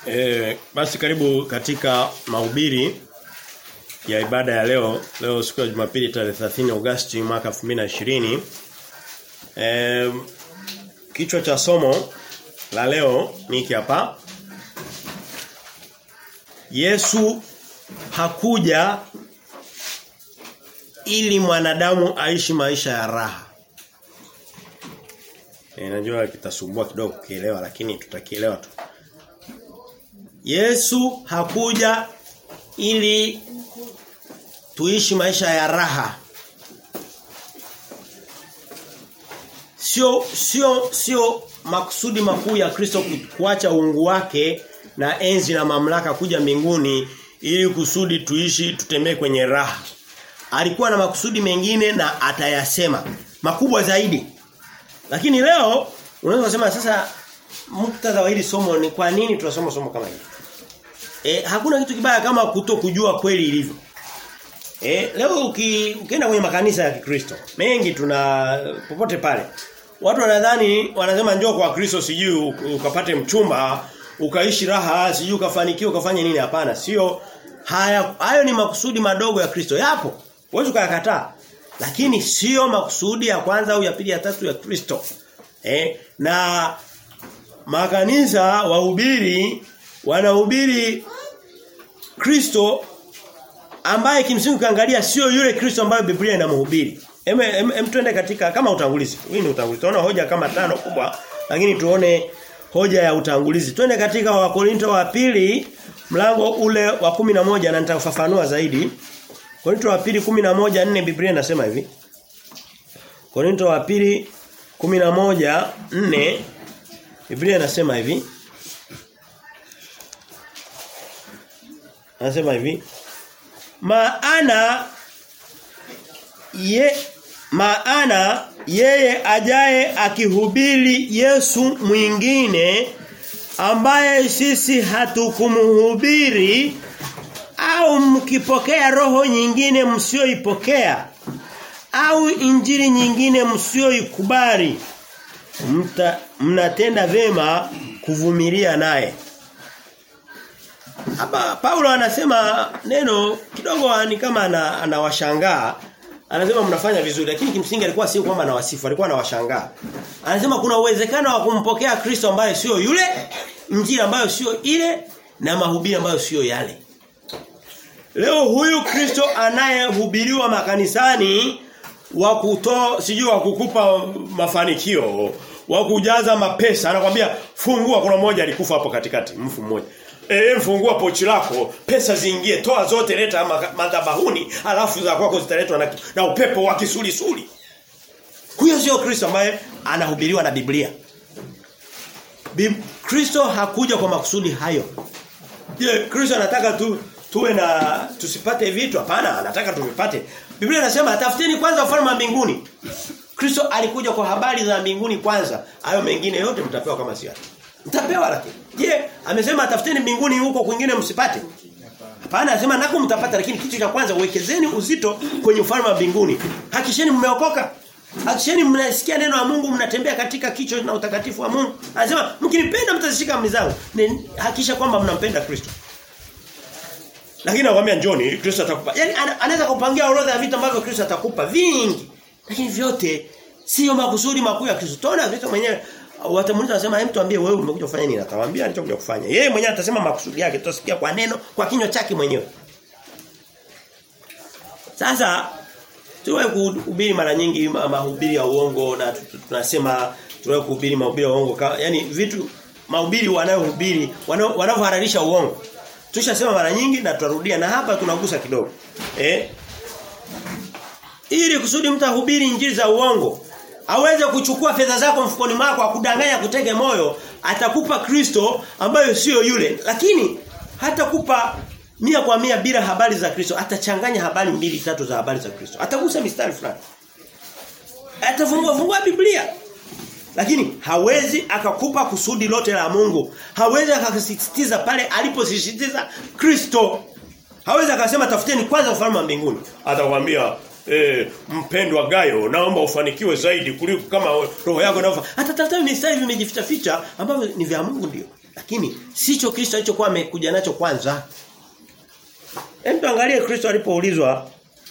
E, basi karibu katika mahubiri ya ibada ya leo. Leo siku ya Jumapili tarehe 30 Agosti mwaka 2020. E, kichwa cha somo la leo ni hiki hapa. Yesu hakuja ili mwanadamu aishi maisha ya raha. E, najua kitasumbua kidogo kukielewa lakini tutakielewa tu. Yesu hakuja ili tuishi maisha ya raha. Sio sio sio makusudi makuu ya Kristo kuacha uungu wake na enzi na mamlaka kuja mbinguni ili kusudi tuishi tutembee kwenye raha. Alikuwa na makusudi mengine na atayasema makubwa zaidi. Lakini leo unaweza kusema sasa muktadha wa hili somo ni kwa nini tunasoma somo kama hili? E, hakuna kitu kibaya kama kuto kujua kweli ilivyo. E, leo uki, ukienda kwenye makanisa ya Kikristo, mengi tuna popote pale. Watu wanadhani wanasema njoo kwa Kristo sijui ukapate mchumba, ukaishi raha, sijui ukafanikiwa ukafanya nini hapana. Sio haya hayo ni makusudi madogo ya Kristo. Yapo. Huwezi kuyakataa. Lakini sio makusudi ya kwanza au ya pili ya tatu ya Kristo. Eh, na makanisa wahubiri wanahubiri Kristo ambaye kimsingi kaangalia sio yule Kristo ambaye Biblia inamhubiri. Em, em, em tuende katika kama utangulizi. Hii ni utangulizi. Tunaona hoja kama tano kubwa lakini tuone hoja ya utangulizi. Twende katika Wakorinto wa pili mlango ule wa kumi na moja na nitafafanua zaidi. Korinto wa pili 11:4 Biblia inasema hivi. Korinto wa pili 11:4 Biblia inasema hivi. Anasema hivi. Maana ye maana yeye ajaye akihubiri Yesu mwingine ambaye sisi hatukumhubiri au mkipokea roho nyingine msioipokea au injili nyingine msioikubali mnatenda vema kuvumilia naye hapa Paulo anasema neno kidogo ni kama anawashangaa anasema mnafanya vizuri lakini kimsingi alikuwa sio kwamba anawasifu alikuwa anawashangaa anasema kuna uwezekano wa kumpokea Kristo ambaye sio yule injili ambayo sio ile na mahubiri ambayo sio yale Leo huyu Kristo anayehubiriwa makanisani wa kutoa sijui wa kukupa mafanikio wa kujaza mapesa anakwambia fungua kuna mmoja alikufa hapo katikati mfu mmoja Eh fungua pochi lako pesa ziingie toa zote leta madhabahuni alafu za kwako zitaletwa na, na upepo wa kisulisuli huyo sio Kristo ambaye anahubiriwa na Biblia Bib Kristo hakuja kwa makusudi hayo Je Kristo anataka tu tuwe na tusipate vitu hapana anataka tuvipate Biblia inasema tafuteni kwanza ufalme wa mbinguni Kristo alikuja kwa habari za mbinguni kwanza hayo mengine yote mtapewa kama si mtapewa lakini je amesema tafuteni mbinguni huko kwingine msipate hapana anasema nako mtapata lakini kitu cha kwanza uwekezeni uzito kwenye ufalme wa mbinguni hakisheni mmeokoka Hakisheni mnasikia neno la Mungu mnatembea katika kicho na utakatifu wa Mungu. Anasema mkinipenda mtazishika amri zangu. Hakisha kwamba mnampenda Kristo. Lakini nakwambia njoni Kristo atakupa. Yaani anaweza kupangia orodha ya vitu ambavyo Kristo atakupa vingi. Lakini vyote sio makusudi makuu ya Kristo. Tunaona Kristo mwenyewe watamuuliza wasema hem tuambie wewe umekuja kufanya nini? Atawaambia alichokuja kufanya. Yeye mwenyewe atasema makusudi yake. Tutasikia kwa neno, kwa kinywa chake mwenyewe. Sasa tuwe kuhubiri mara nyingi mahubiri ya uongo na tunasema tuwe kuhubiri mahubiri ya uongo. Yaani vitu mahubiri wanayohubiri wanavyohalalisha uongo. Tushasema mara nyingi na tutarudia na hapa tunagusa kidogo. Eh? Ili kusudi mtu ahubiri injili za uongo, aweze kuchukua fedha zako mfukoni mwako akudanganya kutege moyo, atakupa Kristo ambayo sio yule. Lakini hatakupa mia kwa mia bila habari za Kristo, atachanganya habari mbili tatu za habari za Kristo. Atagusa mistari fulani. Atafungua fungua Biblia. Lakini hawezi akakupa kusudi lote la Mungu. Hawezi akasisitiza pale aliposisitiza Kristo. Hawezi akasema tafuteni kwanza ufalme wa mbinguni. Atakwambia eh, mpendwa Gayo naomba ufanikiwe zaidi kuliko kama roho yako inavyo. Atatafuta mistari vimejificha ficha ambavyo ni vya Mungu ndio. Lakini sicho Kristo alichokuwa amekuja nacho kwanza. Hem tuangalie Kristo alipoulizwa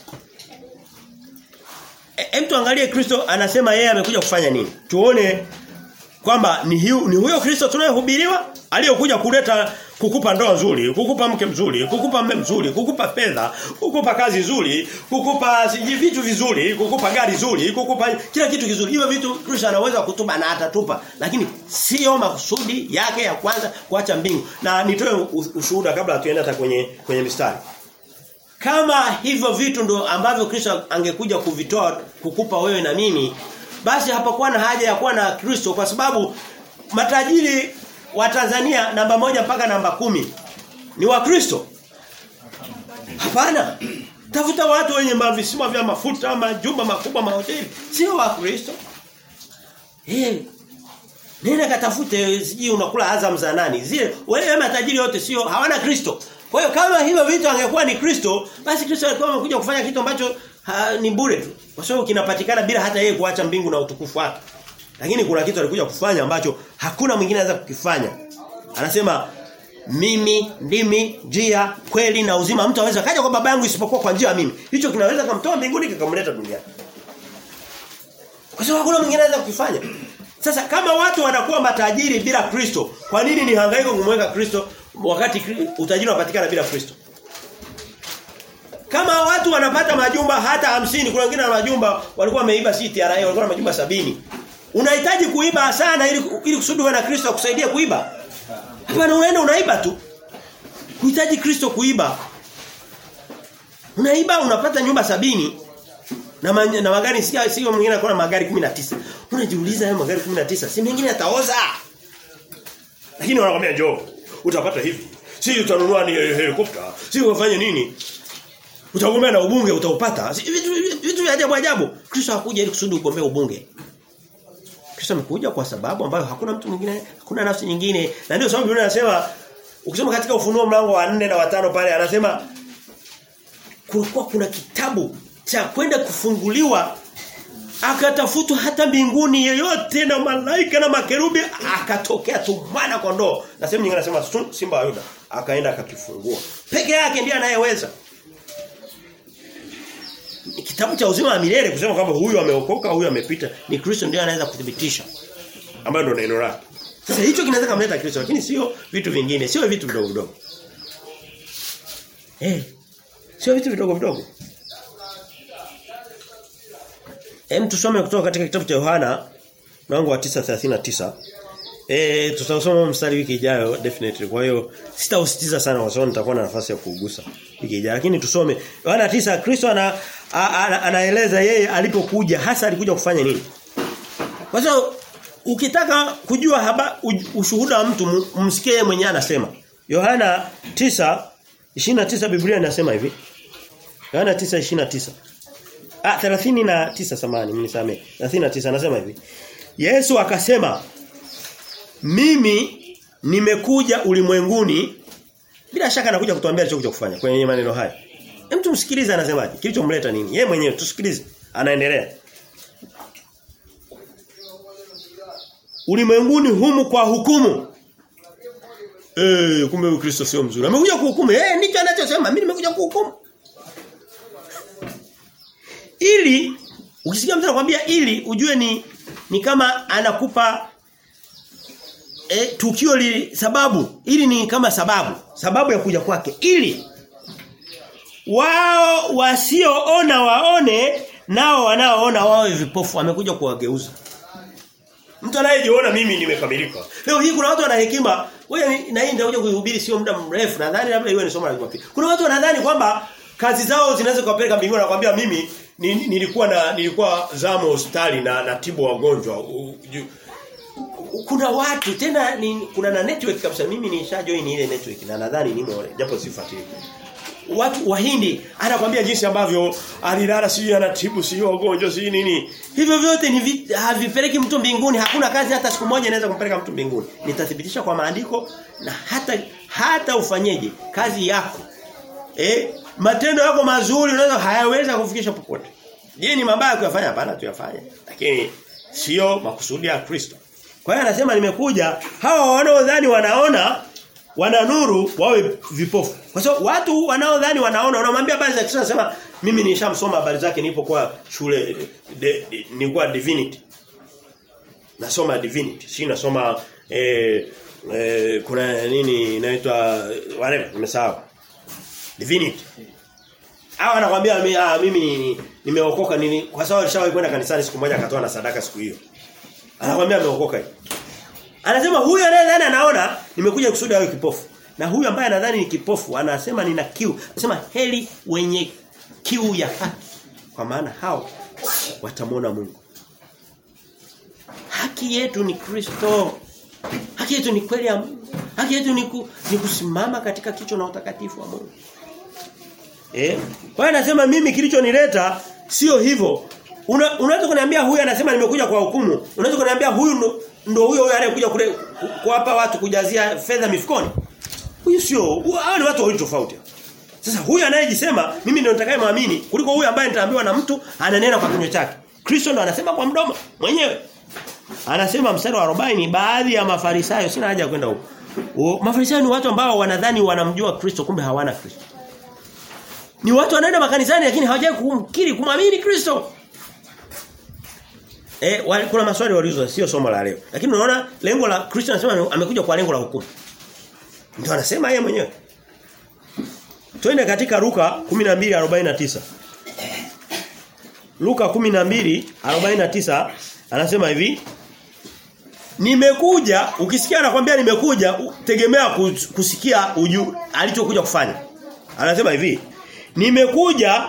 Hem tuangalie Kristo anasema yeye amekuja kufanya nini? Tuone kwamba ni, hiu, ni huyo Kristo tunayehubiriwa aliyokuja kuleta kukupa ndoa nzuri, kukupa mke mzuri, kukupa mume mzuri, kukupa fedha, kukupa kazi nzuri, kukupa siji vitu vizuri, kukupa gari zuri, kukupa kila kitu kizuri. Hivyo vitu Kristo anaweza kutupa na atatupa, lakini sio makusudi yake ya kwanza kuacha mbingu. Na nitoe ushuhuda kabla tuende hata kwenye kwenye mistari. Kama hivyo vitu ndo ambavyo Kristo angekuja kuvitoa kukupa wewe na mimi, basi hapakuwa na haja ya kuwa na Kristo kwa sababu matajiri wa Tanzania namba moja mpaka namba kumi ni wa Kristo. Hapana. Tafuta watu wenye mavisima vya mafuta, majumba makubwa, mahoteli, sio wa Kristo. Eh. Nenda katafute siji unakula Azam za nani? Zile wale matajiri wote sio hawana Kristo. Kwa hiyo kama hivyo vitu angekuwa ni Kristo, basi Kristo alikuwa amekuja kufanya kitu ambacho ha, ni bure tu. Kwa sababu kinapatikana bila hata yeye kuacha mbingu na utukufu wake. Lakini kuna kitu alikuja kufanya ambacho hakuna mwingine anaweza kukifanya. Anasema mimi ndimi njia kweli na uzima mtu aweza kaja kwa baba yangu isipokuwa kwa njia mimi. Hicho kinaweza kumtoa mbinguni kikamleta duniani. Kwa sababu hakuna mwingine anaweza kukifanya. Sasa kama watu wanakuwa matajiri bila Kristo, kwa nini ni hangaiko kumweka Kristo wakati utajiri unapatikana bila Kristo? Kama watu wanapata majumba hata hamsini kuna wengine na majumba walikuwa wameiba si TRA walikuwa na majumba sabini Unahitaji kuiba sana ili ili kusudi na Kristo akusaidie kuiba. Hapana unaenda unaiba tu. Unahitaji Kristo kuiba. Unaiba unapata nyumba sabini na ma, na magari sio sio mwingine anakuwa na magari 19. Unajiuliza hayo magari 19 si mengine yataoza. Lakini wanakuambia njoo utapata hivi. Si utanunua ni helikopta, si ufanye nini? Utagombea na ubunge utaupata. Si, vitu vitu vya ajabu ajabu. Kristo hakuja ili kusudi ugombee ubunge. Kristo amekuja kwa sababu ambayo hakuna mtu mwingine, hakuna nafsi nyingine. Na ndio sababu Biblia inasema ukisoma katika ufunuo mlango wa 4 na wa 5 pale anasema kulikuwa kuna kitabu cha kwenda kufunguliwa akatafutwa hata mbinguni yeyote na malaika na makerubi akatokea tu mwana kondoo. Na sehemu nyingine anasema simba wa Yuda akaenda akakifungua. Peke yake ndiye anayeweza. Kitabu cha uzima wa milele kusema kwamba huyu ameokoka, huyu amepita, ni Kristo ndiye anaweza kuthibitisha. Ambayo ndio neno lake. Sasa hicho kinaweza kumleta Kristo lakini sio vitu vingine, sio vitu vidogo vidogo. Eh. Sio vitu vidogo vidogo. Hem tusome kutoka katika kitabu cha Yohana mlango wa 9:39. Eh tutasoma mstari wiki ijayo definitely. Kwa hiyo sitausitiza sana kwa sababu nitakuwa na nafasi ya kuugusa wiki ijayo. Lakini tusome Yohana 9 Kristo ana, ana, anaeleza yeye alipokuja hasa alikuja kufanya nini. Kwa sababu ukitaka kujua haba ushuhuda wa mtu msikie mwenyewe anasema. Yohana 9 29 Biblia inasema hivi. Yohana 9:29. Ah 39 samani mnisamee. 39 anasema hivi. Yesu akasema mimi nimekuja ulimwenguni bila shaka anakuja kutuambia alichokuja kufanya kwenye maneno haya. Hem tumsikilize anasemaje? Kilichomleta nini? Yeye mwenyewe tusikilize. Anaendelea. Ulimwenguni humu kwa hukumu. Eh, kumbe Ukristo sio mzuri. Amekuja kuhukumu. Eh, ndicho anachosema. Mimi nimekuja kuhukumu. Ili ukisikia mtu anakuambia ili ujue ni ni kama anakupa e, tukio li sababu ili ni kama sababu sababu ya kuja kwake ili wao wasioona waone nao wanaoona wawe vipofu amekuja kuwageuza mtu anayejiona mimi nimekamilika leo hii kuna watu wana hekima wewe na hii ndio kuihubiri sio muda mrefu nadhani labda iwe ni somo la Jumapili kuna watu wanadhani kwamba kazi zao zinaweza kuwapeleka mbinguni na kwambia mimi nilikuwa na nilikuwa zamo hospitali na natibu wagonjwa kuna watu tena ni, kuna na network kabisa mimi nisha join ile network na nadhani nimo japo sifuatili watu wahindi anakwambia jinsi ambavyo alilala si anatibu si wagonjwa si nini hivyo vyote ni havipeleki mtu mbinguni hakuna kazi hata siku moja inaweza kumpeleka mtu mbinguni nitathibitisha kwa maandiko na hata hata ufanyeje kazi yako eh matendo yako mazuri unaweza hayaweza kufikisha popote je ni mabaya kuyafanya hapana tuyafanye lakini sio makusudi ya Kristo Kwa hiyo anasema nimekuja hawa wanaodhani wanaona wana nuru wawe vipofu. Kwa sababu watu wanaodhani wanaona wanamwambia habari za Kristo anasema mimi nishamsoma habari zake nilipokuwa shule de, de, nilikuwa divinity. Nasoma divinity. Si nasoma eh, eh, kuna nini inaitwa whatever nimesahau. Divinity. Hawa anakuambia mi- ah, mimi ni- nimeokoka nini kwa sababu alishawahi kwenda kanisani siku moja akatoa na sadaka siku hiyo. Anakuambia ameokoka hivi. Anasema huyu anayedhani anaona nimekuja kusudi awe kipofu. Na huyu ambaye anadhani ni kipofu anasema nina kiu. Anasema heli wenye kiu ya haki. Kwa maana hao watamwona Mungu. Haki yetu ni Kristo. Haki yetu ni kweli ya Mungu. Haki yetu ni, ku, ni kusimama katika kicho na utakatifu wa Mungu. Eh? Kwa hiyo anasema mimi kilichonileta sio hivyo. Una, unaweza kuniambia huyu anasema nimekuja kwa hukumu. Unaweza kuniambia huyu ndo, ndo huyo huyo anayekuja kule ku- kuwapa watu kujazia fedha mifukoni. Huyu sio, hu- hao ni watu wawili tofauti. Sasa huyu anayejisema mimi ndio nitakayemwamini kuliko huyu ambaye nitaambiwa na mtu ananena kwa kinywa chake. Kristo ndo anasema kwa mdomo mwenyewe. Anasema mstari wa 40 baadhi ya mafarisayo sina haja ya kwenda huko. O, Mafarisayo ni watu ambao wanadhani wanamjua Kristo kumbe hawana Kristo. Ni watu wanaenda makanisani lakini hawajai kumkiri kumwamini Kristo. Eh wali, kuna maswali walizo sio somo la leo. Lakini unaona lengo la Kristo anasema amekuja kwa lengo la hukumu. Ndio anasema yeye mwenyewe. Twende katika Luka 12:49. Luka 12:49 anasema hivi Nimekuja ukisikia anakuambia nimekuja u- tegemea kus- kusikia uju alichokuja kufanya. Anasema hivi Nimekuja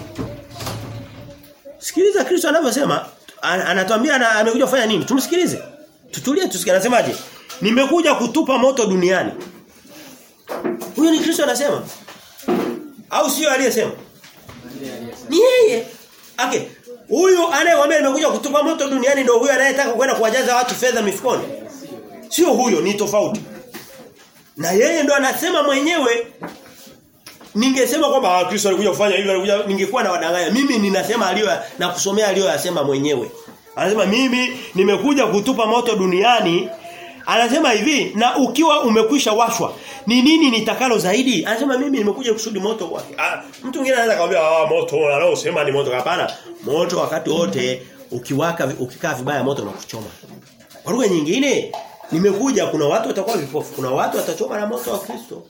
Sikiliza Kristo anavyosema an- anatuambia ana- amekuja kufanya nini? Tumsikilize. Tutulie tusikie anasemaje? Nimekuja kutupa moto duniani. Huyo ni Kristo anasema. Au sio aliyesema? Ni yeye. Okay. Huyu anayewaambia nimekuja kutupa moto duniani ndio huyu anayetaka kwenda kuwajaza watu fedha mifukoni. Sio huyo, ni tofauti. Na yeye ndo anasema mwenyewe ningesema kwamba ah, Kristo alikuja kufanya hivyo alikuja ningekuwa na wadanganya. Mimi ninasema aliyo na kusomea aliyoyasema mwenyewe. Anasema mimi nimekuja kutupa moto duniani. Anasema hivi na ukiwa umekwisha washwa ni nini nitakalo zaidi? Anasema mimi nimekuja kusudi moto wake. Ah, mtu mwingine anaweza kumwambia ah moto anaosema ni moto hapana. Moto wakati wote ukiwaka ukikaa vibaya moto unakuchoma. Kwa lugha nyingine nimekuja kuna watu watakuwa vipofu, kuna watu watachoma na moto wa Kristo.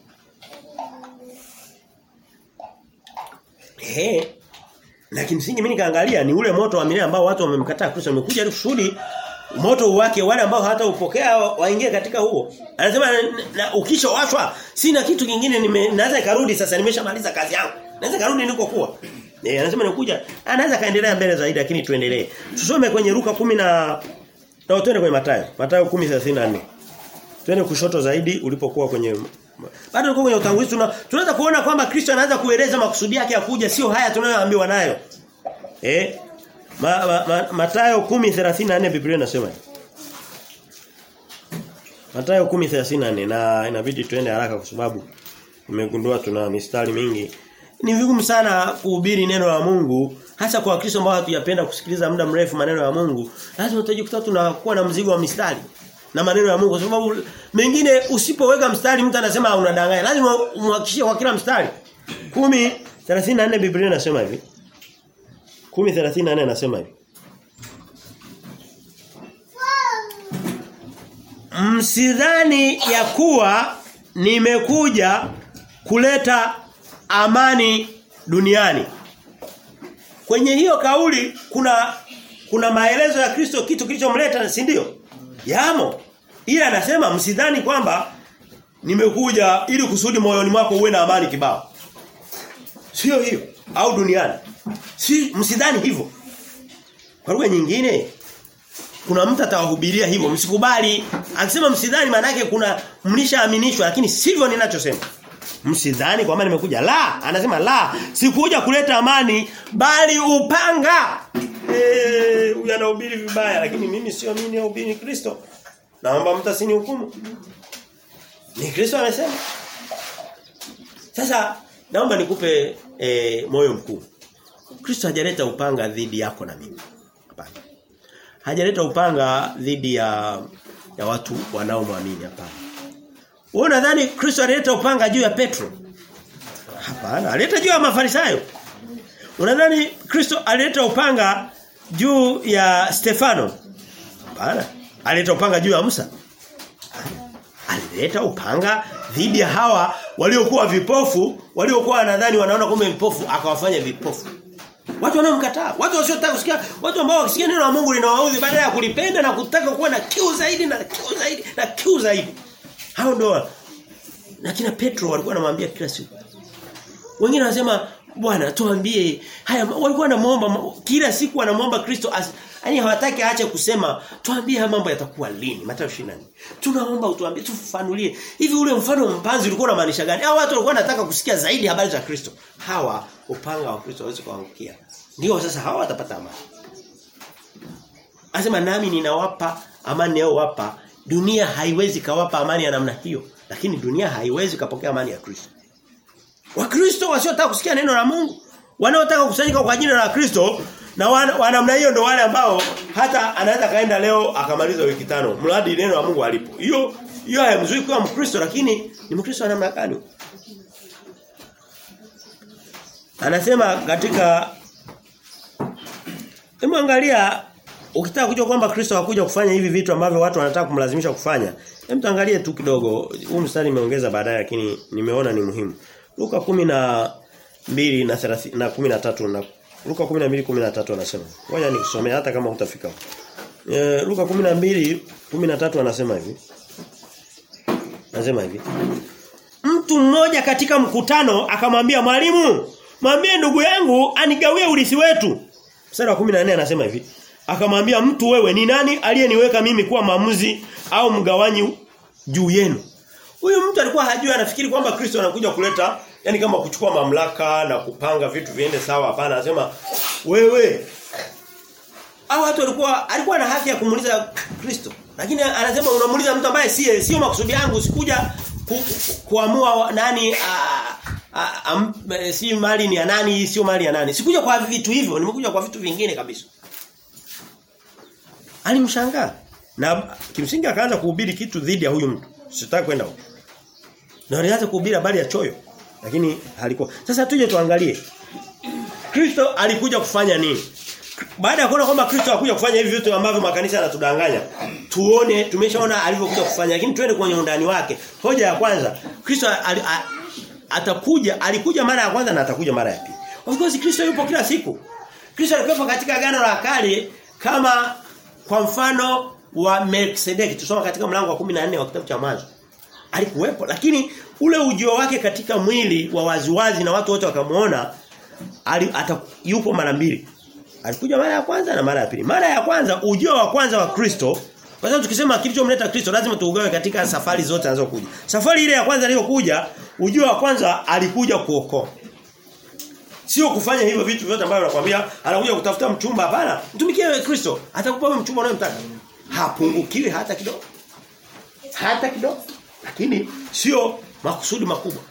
Eh. Na kimsingi mimi nikaangalia ni ule moto wa milele ambao watu wamemkataa Kristo umekuja ili kusudi moto wake wale ambao hata upokea waingie katika huo. Anasema na, na, ukisha washwa sina kitu kingine nime naweza karudi sasa nimeshamaliza kazi yangu. Naweza karudi nilikokuwa. Eh anasema nikuja anaweza kaendelea mbele zaidi lakini tuendelee. Tusome kwenye Luka 10 na na twende kwenye Mathayo. Mathayo 10:34. Twende kushoto zaidi ulipokuwa kwenye bado tuko kwenye utangulizi tuna, tunaweza kuona kwamba Kristo anaanza kueleza makusudi yake ya kuja sio haya tunayoambiwa nayo. Eh? Ma, ma, ma, Mathayo 10:34 Biblia inasema. hivi. Mathayo 10:34 na inabidi tuende haraka kwa sababu umegundua tuna mistari mingi. Ni vigumu sana kuhubiri neno la Mungu hasa kwa Wakristo ambao hatujapenda kusikiliza muda mrefu maneno ya Mungu. Lazima utajikuta tunakuwa na mzigo wa mistari na maneno ya Mungu kwa sababu mengine usipoweka mstari mtu anasema unadanganya. Lazima umhakikishie kwa kila mstari. 10:34 Biblia inasema hivi. 10:34 anasema hivi. Msidhani ya kuwa nimekuja kuleta amani duniani. Kwenye hiyo kauli kuna kuna maelezo ya Kristo kitu kilichomleta si ndio? Yamo. Ila anasema msidhani kwamba nimekuja ili kusudi moyoni mwako uwe na amani kibao. Sio hiyo au duniani. Si msidhani hivyo. Kwa lugha nyingine kuna mtu atawahubiria hivyo msikubali. Akisema msidhani maana yake kuna mlishaaminishwa lakini sivyo ninachosema. Msidhani kwamba nimekuja. La, anasema la, sikuja kuleta amani bali upanga. Eh, huyu anahubiri vibaya lakini mimi sio mimi nahubiri Kristo. Naomba mtu asinihukumu. Ni Kristo amesema. Sasa naomba nikupe e, moyo mkuu. Kristo hajaleta upanga dhidi yako na mimi. Hapana. Hajaleta upanga dhidi ya ya watu wanaomwamini hapana. Wewe unadhani Kristo alileta upanga juu ya Petro? Hapana, alileta juu ya Mafarisayo. Unadhani Kristo alileta upanga juu ya Stefano? Hapana. Alileta upanga juu ya Musa? Alileta upanga dhidi ya hawa waliokuwa vipofu, waliokuwa wanadhani wanaona kumbe vipofu akawafanya vipofu. Watu wanaomkataa, watu wasiotaka kusikia, watu ambao wakisikia neno la Mungu linawaudhi badala ya kulipenda na kutaka kuwa na kiu zaidi na kiu zaidi na kiu zaidi. Hao ndio na kina Petro walikuwa wanamwambia kila siku. Wengine wanasema Bwana tuambie haya walikuwa wanamuomba kila siku wanamuomba Kristo yani hawataki aache kusema tuambie haya mambo yatakuwa lini Mathayo 24. Tunaomba utuambie tufafanulie. Hivi ule mfano mpanzi ulikuwa unamaanisha gani? Hao watu walikuwa wanataka kusikia zaidi habari za Kristo. Hawa upanga wa Kristo hawezi kuangukia. Ndio sasa hawa watapata amani. Anasema nami ninawapa amani yao wapa. Dunia haiwezi kawapa amani ya namna hiyo, lakini dunia haiwezi kapokea amani ya Kristo. Wakristo wasiotaka kusikia neno la Mungu, wanaotaka kusanyika kwa jina la Kristo na wa namna hiyo ndo wale ambao hata anaweza kaenda leo akamaliza wiki tano mradi neno la Mungu alipo. Hiyo hiyo haimzui kuwa Mkristo lakini ni Mkristo wa namna gani? Anasema katika Hebu angalia ukitaka kujua kwamba Kristo hakuja kufanya hivi vitu ambavyo watu wanataka kumlazimisha kufanya. Hebu tuangalie tu kidogo. Huu mstari nimeongeza baadaye lakini nimeona ni muhimu. Luka 12 na 30 na 13 na Luka 12:13 anasema. Ngoja nikusomee hata kama hutafika. E, Luka 12:13 anasema hivi. Anasema hivi. Mtu mmoja katika mkutano akamwambia mwalimu, mwambie ndugu yangu anigawie urithi wetu. Mstari wa 14 anasema hivi. Akamwambia mtu wewe ni nani aliyeniweka mimi kuwa maamuzi au mgawanyi juu yenu? Huyu mtu alikuwa hajui anafikiri kwamba Kristo anakuja kuleta yani kama kuchukua mamlaka na kupanga vitu viende sawa hapana anasema wewe au watu walikuwa alikuwa na haki ya kumuuliza Kristo lakini anasema unamuuliza mtu ambaye si sio makusudi yangu sikuja ku, ku, kuamua nani a, a, a, a, si mali ni ya nani sio mali ya nani sikuja kwa vitu hivyo nimekuja kwa vitu vingine kabisa alimshangaa na kimsingi akaanza kuhubiri kitu dhidi ya huyu mtu sitaki kwenda huko na alianza kuhubiri habari ya choyo lakini halikuwa. Sasa tuje tuangalie. Kristo alikuja kufanya nini? Baada ya kuona kwamba Kristo hakuja kufanya hivi vitu ambavyo makanisa yanatudanganya. Tuone tumeshaona alivyokuja kufanya lakini twende kwenye undani wake. Hoja ya kwanza, Kristo al, a, atakuja, alikuja mara ya kwanza na atakuja mara ya pili. Of course Kristo yupo kila siku. Kristo alikuwa katika agano la kale kama kwa mfano wa Melkisedeki. Tusoma katika mlango wa 14 wa kitabu cha Mwanzo alikuwepo lakini ule ujio wake katika mwili wa waziwazi na watu wote wakamuona yupo mara mbili alikuja mara ya kwanza na mara ya pili mara ya kwanza ujio wa kwanza wa Kristo kwa sababu tukisema kilichomleta Kristo lazima tuugawe katika safari zote anazokuja safari ile ya kwanza aliyokuja ujio wa kwanza alikuja kuokoa Sio kufanya hivyo vitu vyote ambavyo nakwambia anakuja kutafuta mchumba hapana. Mtumikie wewe Kristo. Atakupa wewe mchumba unayemtaka. Hapungukiwi hata kidogo. Hata kidogo. Lakini sio makusudi makubwa.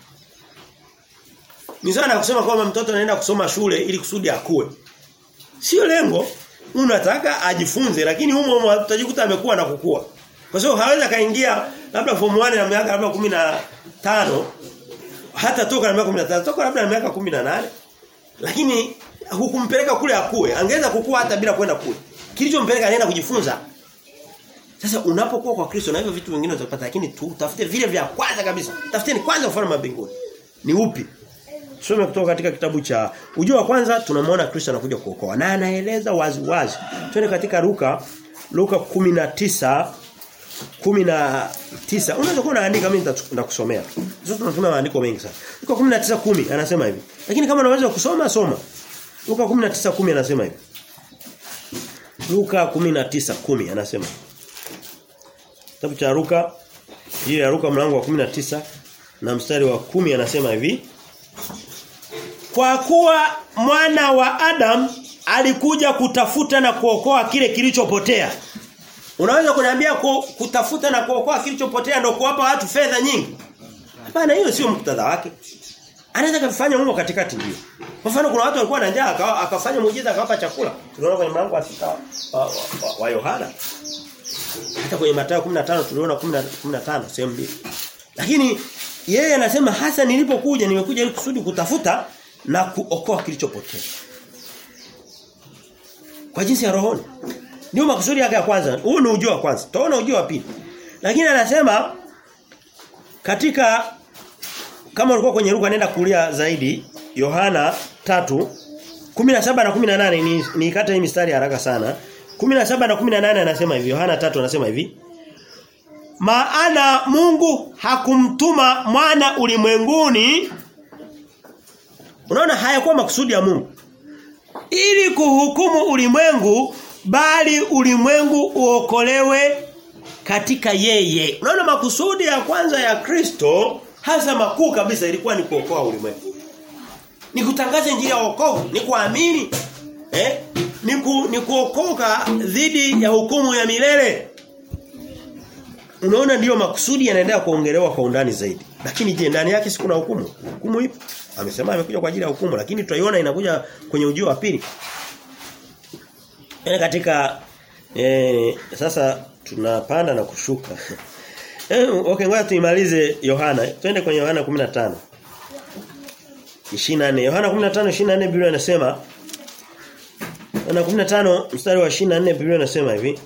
Ni sana kusema kwamba mtoto anaenda kusoma shule ili kusudi akue. Sio lengo. Unataka ajifunze lakini humo humo utajikuta amekuwa na kukua. Kwa sababu hawezi kaingia labda form 1 na miaka labda 15 hata toka na miaka 15 toka labda na miaka 18 lakini hukumpeleka kule akue. Angeweza kukua hata bila kwenda kule. Kilichompeleka anaenda kujifunza. Sasa unapokuwa kwa Kristo na hivyo vitu vingine utapata lakini tu tafute vile vya kwanza kabisa. Tafuteni kwanza ufalme wa mbinguni. Ni upi? Tusome kutoka katika kitabu cha ujio wa kwanza tunamwona Kristo anakuja kuokoa na anaeleza wazi wazi. Twende katika Luka Luka 19 19 unaweza kuwa unaandika mimi nitakusomea. Sasa tunatumia maandiko mengi sana. Luka 19:10 anasema hivi. Lakini kama unaweza kusoma soma. Luka 19:10 anasema hivi. Luka 19:10 anasema. Kitabu cha Luka hiyo ya Luka mlango wa 19 na mstari wa 10 anasema hivi. Kwa kuwa mwana wa Adam alikuja kutafuta na kuokoa kile kilichopotea. Unaweza kuniambia kutafuta na kuokoa kilichopotea ndio kuwapa watu fedha nyingi? Hapana, hiyo sio muktadha wake. Anaweza kufanya humo katikati ndio. Kwa mfano kuna watu walikuwa na njaa akafanya muujiza akawapa chakula. Tunaona kwenye mlango wa sita wa, wa, wa, wa Yohana. Hata kwenye Mathayo 15 tuliona 15 sehemu mbili. Lakini yeye anasema hasa nilipokuja nimekuja ili kusudi kutafuta na kuokoa kilichopotea. Kwa jinsi ya rohoni. Ndio makusudi yake ya kwanza. Huu ni ujio wa kwanza. Tuona ujio wa pili. Lakini anasema katika kama ulikuwa kwenye Luka nenda kulia zaidi Yohana 3 17 na 18 ni nikata hii mistari haraka sana. 17 na 18 anasema hivi Yohana 3 anasema hivi Maana Mungu hakumtuma mwana ulimwenguni Unaona hayakuwa makusudi ya Mungu ili kuhukumu ulimwengu bali ulimwengu uokolewe katika yeye. Unaona makusudi ya kwanza ya Kristo hasa makuu kabisa ilikuwa ni kuokoa ulimwengu. Ni kutangaza injili ya wokovu, ni kuamini. Eh? Ni, ku, ni kuokoka dhidi ya hukumu ya milele. Unaona ndiyo makusudi yanaendelea kuongelewa kwa undani zaidi. Lakini je, ndani yake si kuna hukumu? Hukumu ipo. Amesema amekuja kwa ajili ya hukumu lakini tutaiona inakuja kwenye ujio wa pili. Yaani katika eh, sasa tunapanda na kushuka. eh, okay ngoja tuimalize Yohana. Twende kwenye Yohana 15. 24. Yohana 15 24 Biblia inasema Yohana 15 mstari wa 24 Biblia inasema hivi.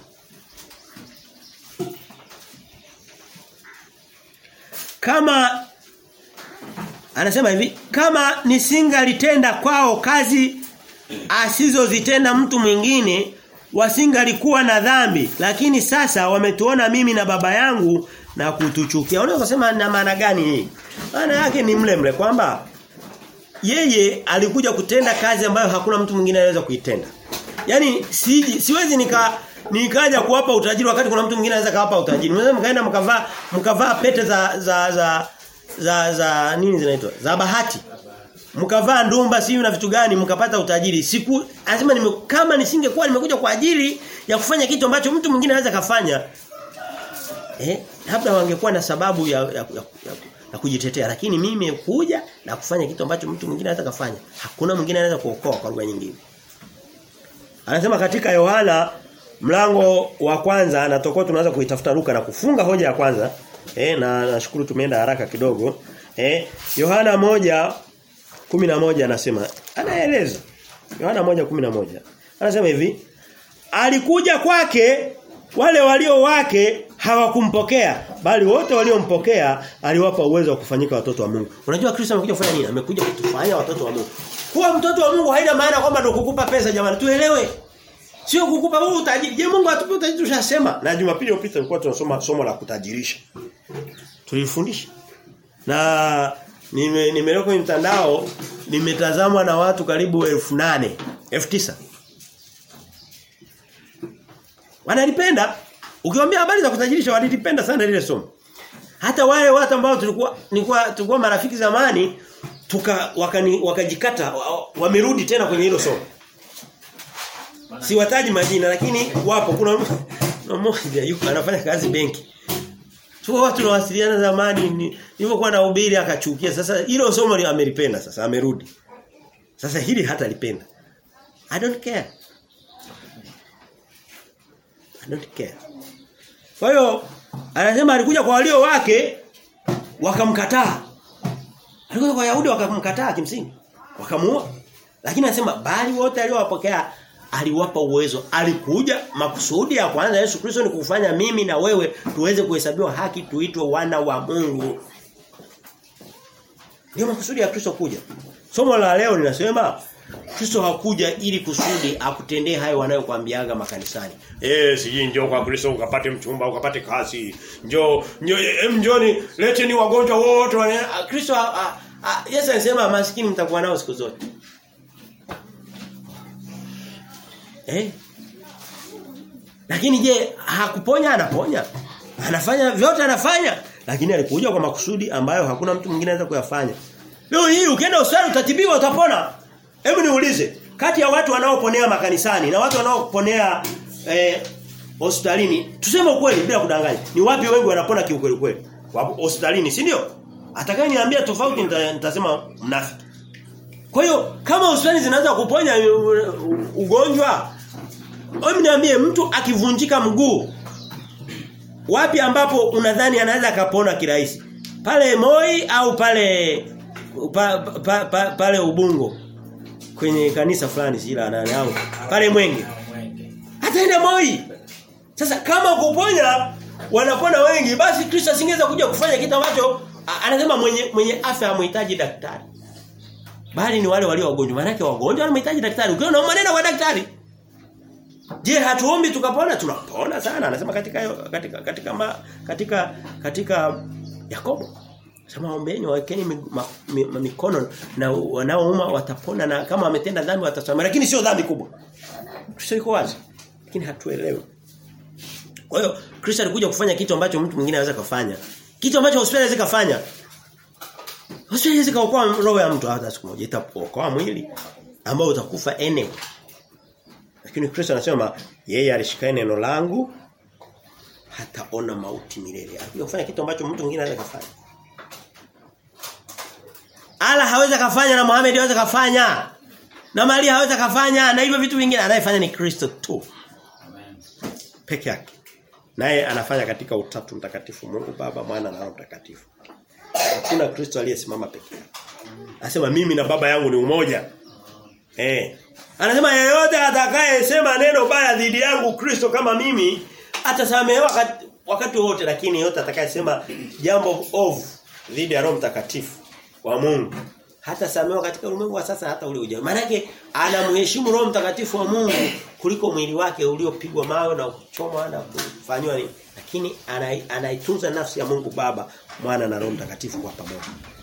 Kama anasema hivi kama nisingalitenda kwao kazi asizozitenda mtu mwingine wasingalikuwa na dhambi lakini sasa wametuona mimi na baba yangu na kutuchukia unaweza kusema na maana gani hii maana yake ni mle mle kwamba yeye alikuja kutenda kazi ambayo hakuna mtu mwingine anaweza kuitenda yani si, siwezi nika nikaja kuwapa utajiri wakati kuna mtu mwingine anaweza kawapa utajiri mnaweza mkaenda mkavaa mkavaa pete za za za za, za nini zinaitwa za bahati mkavaa ndumba siyo na vitu gani mkapata utajiri siku anasema nime, kama nisingekuwa nimekuja kwa ajili ya kufanya kitu ambacho mtu mwingine anaweza kafanya eh labda wangekuwa na sababu ya, ya, ya, ya, ya kujitetea lakini mimi kuja na kufanya kitu ambacho mtu mwingine anaweza kafanya hakuna mwingine anaweza kuokoa kwa lugha nyingine anasema katika Yohana mlango wa kwanza na tokao tunaanza kuitafuta Luka na kufunga hoja ya kwanza eh na nashukuru tumeenda haraka kidogo eh Yohana moja kumi na moja anasema anaeleza Yohana moja kumi na moja anasema hivi alikuja kwake wale walio wake hawakumpokea bali wote waliompokea aliwapa uwezo wa kufanyika watoto wa Mungu unajua Kristo amekuja kufanya nini amekuja kutufanya watoto wa Mungu kuwa mtoto wa Mungu haina maana kwamba ndio kukupa pesa jamani tuelewe Sio kukupa wewe utajiri. Je, Mungu atupe utajiri tushasema. Na Jumapili iliyopita tulikuwa tunasoma somo la kutajirisha. Tulifundisha. Na nime nimeleka kwenye mtandao nimetazamwa na watu karibu 8000, 9000. Wanalipenda. Ukiwaambia habari za kutajirisha walilipenda sana lile somo. Hata wale watu ambao tulikuwa nilikuwa tulikuwa marafiki zamani tuka wakani, wakajikata wamerudi tena kwenye hilo somo. Siwataji majina lakini wapo kuna mmoja yuko anafanya kazi benki. Tu watu tunawasiliana zamani nilipokuwa na ubiri akachukia. Sasa hilo somo li amelipenda sasa amerudi. Sasa hili hata lipenda. I don't care. I don't care. Kwa hiyo anasema alikuja kwa walio wake wakamkataa. Alikuja kwa Wayahudi wakamkataa kimsingi. Wakamuua. Lakini anasema bali wote aliowapokea aliwapa uwezo. Alikuja makusudi ya kwanza Yesu Kristo ni kufanya mimi na wewe tuweze kuhesabiwa haki tuitwe wana wa Mungu. Ndio makusudi ya Kristo kuja. Somo la leo linasema Kristo hakuja ili kusudi akutendee hayo wanayokuambiaga makanisani. Eh, siji njoo kwa Kristo ukapate mchumba, ukapate kazi. Njoo, njoo em njoni, leteni wagonjwa wote. Kristo Yesu anasema maskini mtakuwa nao siku zote. Eh? Lakini je, hakuponya anaponya? Anafanya vyote anafanya, lakini alikuja kwa makusudi ambayo hakuna mtu mwingine anaweza kuyafanya. Leo hii ukienda hospitali utatibiwa utapona. Hebu niulize, kati ya watu wanaoponea makanisani na watu wanaoponea eh, hospitalini, tuseme ukweli bila kudanganya. Ni wapi wengi wanapona kiukweli kweli? Wapo hospitalini, si ndio? Atakaye niambia tofauti nitasema mnafiki. Kwa hiyo kama hospitali zinaweza kuponya ugonjwa, hebu niambie mtu akivunjika mguu wapi ambapo unadhani anaweza akapona kirahisi? Pale Moi au pale pa, pa, pa, pale Ubungo kwenye kanisa fulani sila nani au pale Mwenge. Ataenda Moi. Sasa kama kuponya wanapona wengi basi Kristo asingeweza kuja kufanya kitu ambacho anasema mwenye mwenye afya hamhitaji daktari. Bali ni wale walio wagonjwa. Maana yake wagonjwa wanahitaji daktari. Ukiona maneno kwa daktari. Je, hatuombi tukapona? Tunapona sana. Anasema katika katika katika ma, katika katika Yakobo. Sema ombeni wawekeni mikono na wanaouma watapona na kama wametenda dhambi watasamehewa lakini sio dhambi kubwa. Kristo yuko wazi. Lakini hatuelewi. Kwa hiyo Kristo alikuja kufanya kitu ambacho mtu mwingine anaweza kufanya. Kitu ambacho hospitali haiwezi kufanya. Hospitali haiwezi kuokoa roho ya mtu hata siku moja itaokoa mwili ambao utakufa anyway. Lakini Kristo anasema yeye alishika neno langu hataona mauti milele. Alikuja kufanya kitu ambacho mtu mwingine anaweza kufanya. Ala hawezi kufanya na Muhammad hawezi kufanya. Na Maria hawezi kufanya na hivyo vitu vingine anayefanya ni Kristo tu. Amen. Peke yake. Naye anafanya katika utatu mtakatifu Mungu Baba, Mwana na Roho Mtakatifu. Hakuna Kristo aliyesimama peke yake. Anasema mimi na baba yangu ni umoja. Eh. Anasema yeyote atakayesema neno baya dhidi yangu Kristo kama mimi atasamehewa wakati, wakati wote lakini yeyote atakayesema jambo ovu dhidi ya Roho Mtakatifu wa Mungu hata samewa katika ulimwengu wa sasa hata ule ujao. Maana yake anamheshimu Roho Mtakatifu wa Mungu kuliko mwili wake uliopigwa mawe na kuchomwa na kufanywa nini. Lakini anaitunza nafsi ya Mungu Baba, Mwana na Roho Mtakatifu kwa pamoja.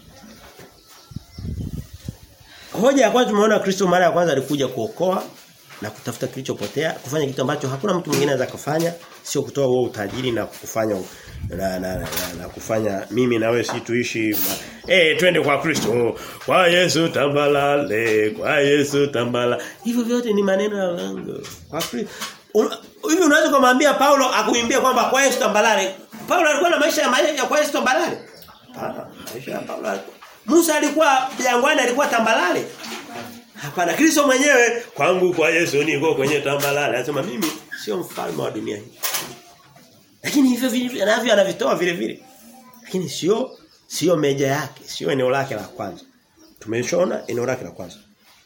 Hoja ya kwanza tumeona Kristo mara ya kwanza alikuja kuokoa na kutafuta kilichopotea, kufanya kitu ambacho hakuna mtu mwingine anaweza kufanya, sio kutoa wewe utajiri na kufanya na, na, na, na, na kufanya mimi na wewe si tuishi eh twende kwa Kristo kwa Yesu tambalale kwa Yesu tambala hivyo vyote ni maneno ya lango kwa Kristo hivi unaweza kumwambia Paulo akuimbia kwamba kwa Yesu tambalale Paulo alikuwa na maisha ya maisha ya kwa Yesu tambalale hapana maisha ya Paulo alikuwa Musa alikuwa jangwani alikuwa tambalale Hapana Kristo mwenyewe kwangu kwa Yesu niko kwenye tambalale anasema mimi sio mfalme wa dunia hii lakini hivyo vile anavyo anavitoa vile vile. Lakini sio sio meja yake, sio eneo lake la kwanza. Tumeshaona eneo lake la kwanza.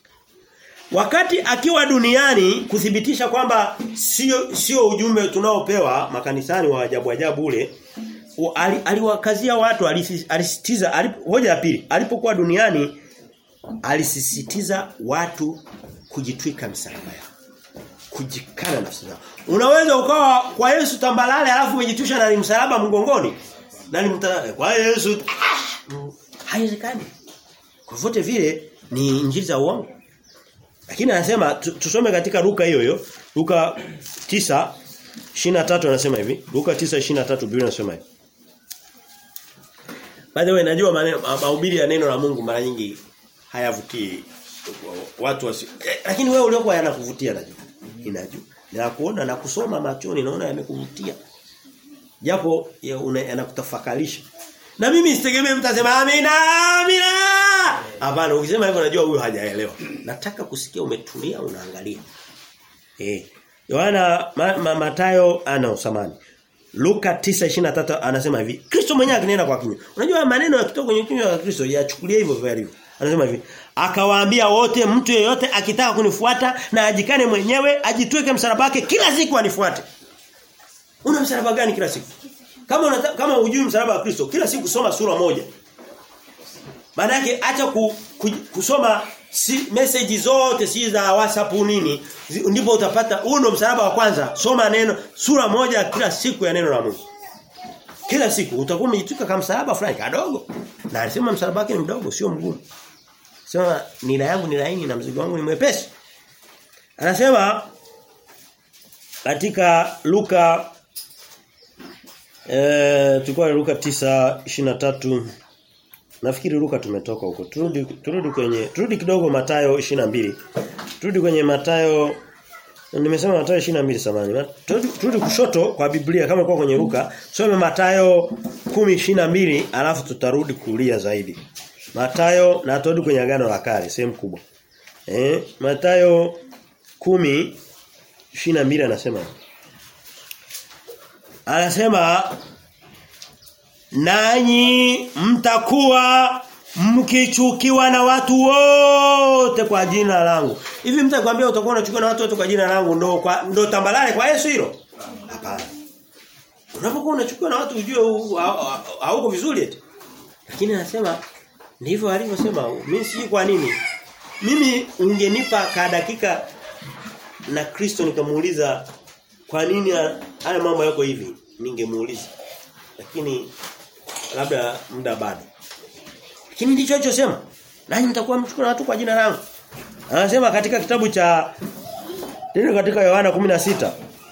Wakati akiwa duniani kuthibitisha kwamba sio sio ujumbe tunaopewa makanisani wa ajabu ajabu ule aliwakazia watu alisisitiza alipo, hoja ya pili alipokuwa duniani alisisitiza watu kujitwika misalaba yao kujikana nafsi zao. Unaweza ukawa kwa Yesu tambalale alafu umejitusha na msalaba mgongoni. Na ni kwa Yesu haiwezekani. Kwa vote vile ni injili za uongo. Lakini anasema tusome katika Luka hiyo hiyo. Luka 9 23 anasema hivi. Luka 9:23 Biblia inasema hivi. By the way najua mahubiri ya neno la Mungu mara nyingi hayavutii watu wasi. Eh, lakini wewe uliokuwa yanakuvutia najua inajua. Na kuona na kusoma machoni naona yamekuvutia. Japo yanakutafakarisha. Na mimi sitegemee mtasema amina amina. Hapana ukisema hivyo najua huyo hajaelewa. Nataka kusikia umetulia unaangalia. Eh. Yohana ma, ma, Matayo ana usamani. Luka 9:23 anasema hivi. Kristo mwenyewe akinena kwa kinywa. Unajua maneno yakitoka kwenye kinywa cha Kristo yachukulie hivyo vile hivyo. Anasema hivi, akawaambia wote mtu yeyote akitaka kunifuata na ajikane mwenyewe, ajitweke msalaba wake kila siku anifuate. Una msalaba gani kila siku? Kama unata, kama hujui msalaba wa Kristo, kila siku soma sura moja. Maana yake acha ku, ku, kusoma si, message zote si za WhatsApp nini, ndipo utapata huo ndo msalaba wa kwanza. Soma neno sura moja kila siku ya neno la Mungu. Kila siku utakuwa umejitwika kama msalaba fulani kadogo. Na alisema msalaba wake ni mdogo sio mgumu. Sema nila yangu ni laini na mzigo wangu ni mwepesi. Anasema katika Luka eh tulikuwa Luka 9:23 Nafikiri Luka tumetoka huko. Turudi turudi kwenye turudi kidogo Matayo 22. Turudi kwenye Matayo Nimesema Mathayo 22 samani. Turudi, turudi kushoto kwa Biblia kama kwa kwenye Luka, some Mathayo 10:22 alafu tutarudi kulia zaidi. Mathayo na turudi kwenye agano la kale sehemu kubwa. Eh, Mathayo 10:22 anasema anasema nanyi mtakuwa mkichukiwa na watu wote kwa jina langu. Hivi mtu akwambia utakuwa unachukiwa na watu wote kwa jina langu ndo kwa ndo tambalale kwa Yesu hilo? Hapana. Unapokuwa unachukiwa na watu ujue hauko vizuri eti. Lakini anasema ndivyo alivyosema. Mimi si kwa nini? Mimi ungenipa ka dakika na Kristo nikamuuliza kwa nini haya mambo yako hivi? Ningemuuliza. Lakini labda muda bado. Lakini ndicho alichosema. Nanyi mtakuwa mchukua watu kwa jina langu. Anasema katika kitabu cha ndio katika Yohana 16.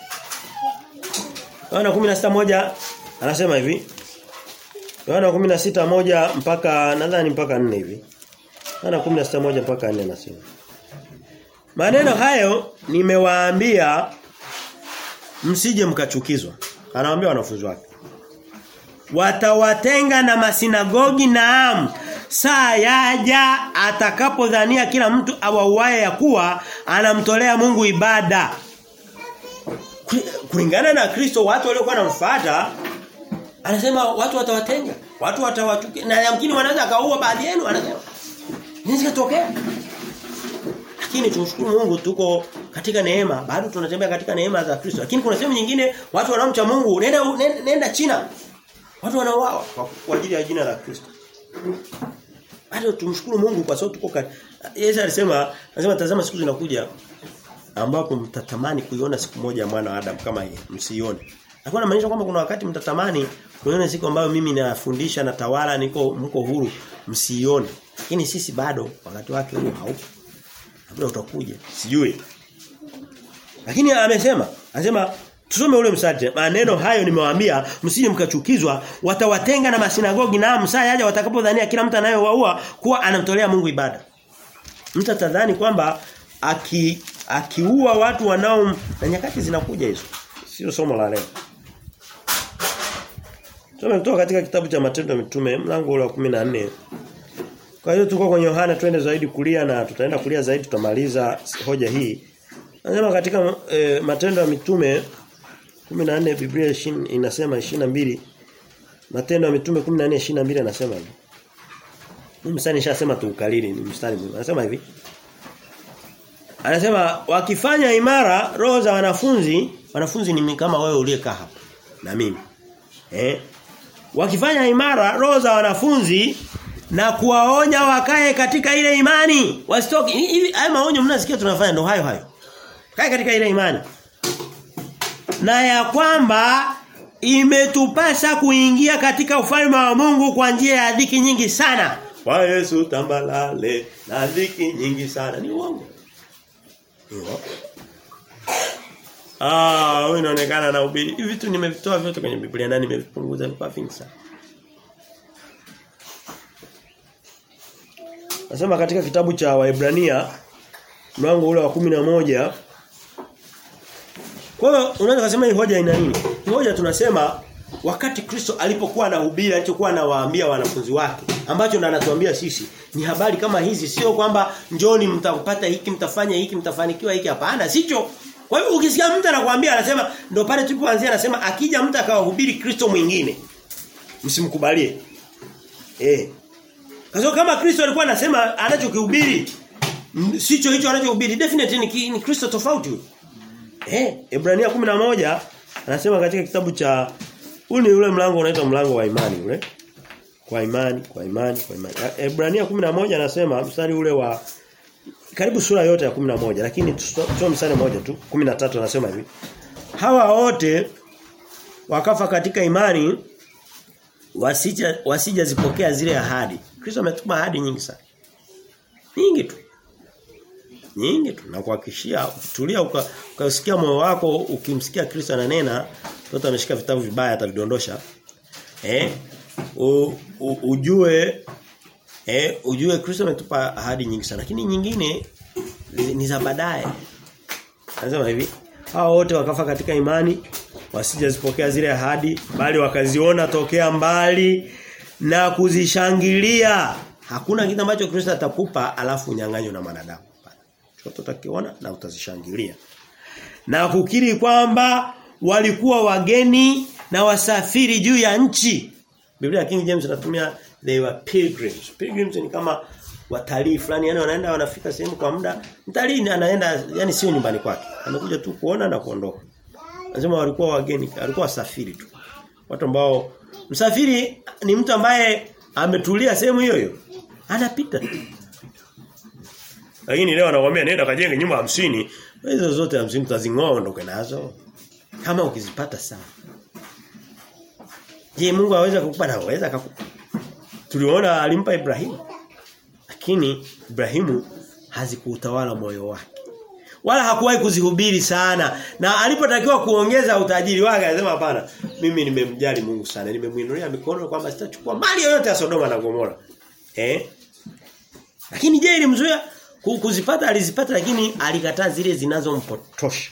Yohana 16 moja anasema hivi. Yohana 16 moja mpaka nadhani mpaka 4 hivi. Yohana 16 moja mpaka 4 anasema. Maneno hayo nimewaambia msije mkachukizwa. Anawaambia wanafunzi wake. Watawatenga na masinagogi naam saa yaja atakapodhania kila mtu awauaye ya kuwa anamtolea Mungu ibada. Kulingana na Kristo watu waliokuwa wanamfuata anasema watu watawatenga, watu watawatukia na yamkini wanaweza kaua baadhi yenu anasema. Nini kitokea? Lakini tumshukuru Mungu tuko katika neema, bado tunatembea katika neema za Kristo. Lakini kuna sehemu nyingine watu wanaomcha Mungu, nenda nenda, nenda China. Watu wanauawa kwa ajili ya jina la Kristo. Bado tumshukuru Mungu kwa sababu tuko Yesu alisema, anasema tazama siku zinakuja ambapo mtatamani kuiona siku moja mwana wa Adam kama hii, msione. Alikuwa anamaanisha kwamba kuna wakati mtatamani kuiona siku ambayo mimi nafundisha na tawala niko mko huru, msione. Lakini sisi bado wakati wake huo haupo. Labda utakuja, sijui. Lakini amesema, anasema Tusome ule msate. Maneno hayo nimewaambia msije mkachukizwa, watawatenga na masinagogi na msaa yaja watakapodhania kila mtu anayewaua kuwa anamtolea Mungu ibada. Mtu atadhani kwamba aki akiua watu wanao na nyakati zinakuja hizo. Sio somo la leo. Tumetoka katika kitabu cha Matendo ya Mitume mlango ule wa 14. Kwa hiyo tuko kwenye Yohana twende zaidi kulia na tutaenda kulia zaidi tutamaliza hoja hii. Anasema katika e, Matendo ya Mitume 14 Biblia ishin, inasema 22 Matendo ya Mitume 14 22 anasema hivi. Mimi mstari nishasema tu ukalili ni mstari mwingine. Anasema hivi. Anasema wakifanya imara roho za wanafunzi, wanafunzi ni kama wewe uliyekaa hapa na mimi. Eh? Wakifanya imara roho za wanafunzi na kuwaonya wakae katika ile imani. Wasitoke. Hivi haya maonyo mnasikia tunafanya ndo hayo hayo. Kae katika ile imani na ya kwamba imetupasa kuingia katika ufalme wa Mungu kwa njia ya dhiki nyingi sana. Kwa Yesu tambalale na dhiki nyingi sana. Ni uongo. Ndio. Ah, wewe unaonekana na ubiri. Hivi vitu nimevitoa vyote kwenye Biblia na nimevipunguza kwa vingi sana. Nasema katika kitabu cha Waebrania mlango ule wa kumi na moja kwa hiyo unaweza kusema hii hoja ina nini? Hoja tunasema wakati Kristo alipokuwa anahubiri alichokuwa anawaambia wanafunzi wake ambacho ndo anatuambia sisi ni habari kama hizi sio kwamba njoni mtapata hiki mtafanya hiki mtafanikiwa hiki hapana sicho kwa hiyo ukisikia mtu anakuambia anasema ndo pale tulipoanzia anasema akija mtu akawahubiri Kristo mwingine msimkubalie eh Kaso kama Kristo alikuwa anasema anachokihubiri sicho hicho anachohubiri definitely ni, ni Kristo tofauti huyo Eh, Ebrania 11 anasema katika kitabu cha ule ule mlango unaitwa mlango wa imani ule. Kwa imani, kwa imani, kwa imani. Ebrania 11 anasema mstari ule wa karibu sura yote ya 11 lakini tusome mstari mmoja tu 13 anasema hivi. Hawa wote wakafa katika imani wasija wasijazipokea zile ahadi. Kristo ametupa ahadi nyingi sana. Nyingi tu nyingi tu na kuhakikishia tulia ukasikia moyo wako ukimsikia Kristo ananena mtoto ameshika vitabu vibaya atavidondosha eh u, u, ujue eh ujue Kristo ametupa ahadi nyingi sana lakini nyingine ni za baadaye anasema hivi hao wote wakafa katika imani wasijazipokea zile ahadi bali wakaziona tokea mbali na kuzishangilia hakuna kitu ambacho Kristo atakupa alafu unyang'anywe na mwanadamu chochote utakiona na utazishangilia. Na kukiri kwamba walikuwa wageni na wasafiri juu ya nchi. Biblia ya King James inatumia they were pilgrims. Pilgrims ni kama watalii fulani yani wanaenda wanafika sehemu kwa muda. Mtalii anaenda yani sio nyumbani kwake. Amekuja tu kuona na kuondoka. Anasema walikuwa wageni, walikuwa wasafiri tu. Watu ambao msafiri ni mtu ambaye ametulia sehemu hiyo hiyo. Anapita tu. Lakini leo anakuambia nenda kajenge nyumba hamsini hizo zote hamsini utazingoa ondoke nazo. Kama ukizipata sawa. Je, Mungu aweza kukupa na aweza akakupa. Tuliona alimpa Ibrahimu. Lakini Ibrahimu hazikuutawala moyo wake. Wala hakuwahi kuzihubiri sana. Na alipotakiwa kuongeza utajiri wake anasema hapana. Mimi nimemjali Mungu sana. Nimemuinulia mikono kwamba sitachukua mali yoyote ya Sodoma na Gomora. Eh? Lakini je ilimzuia kuzipata alizipata lakini alikataa zile zinazompotosha.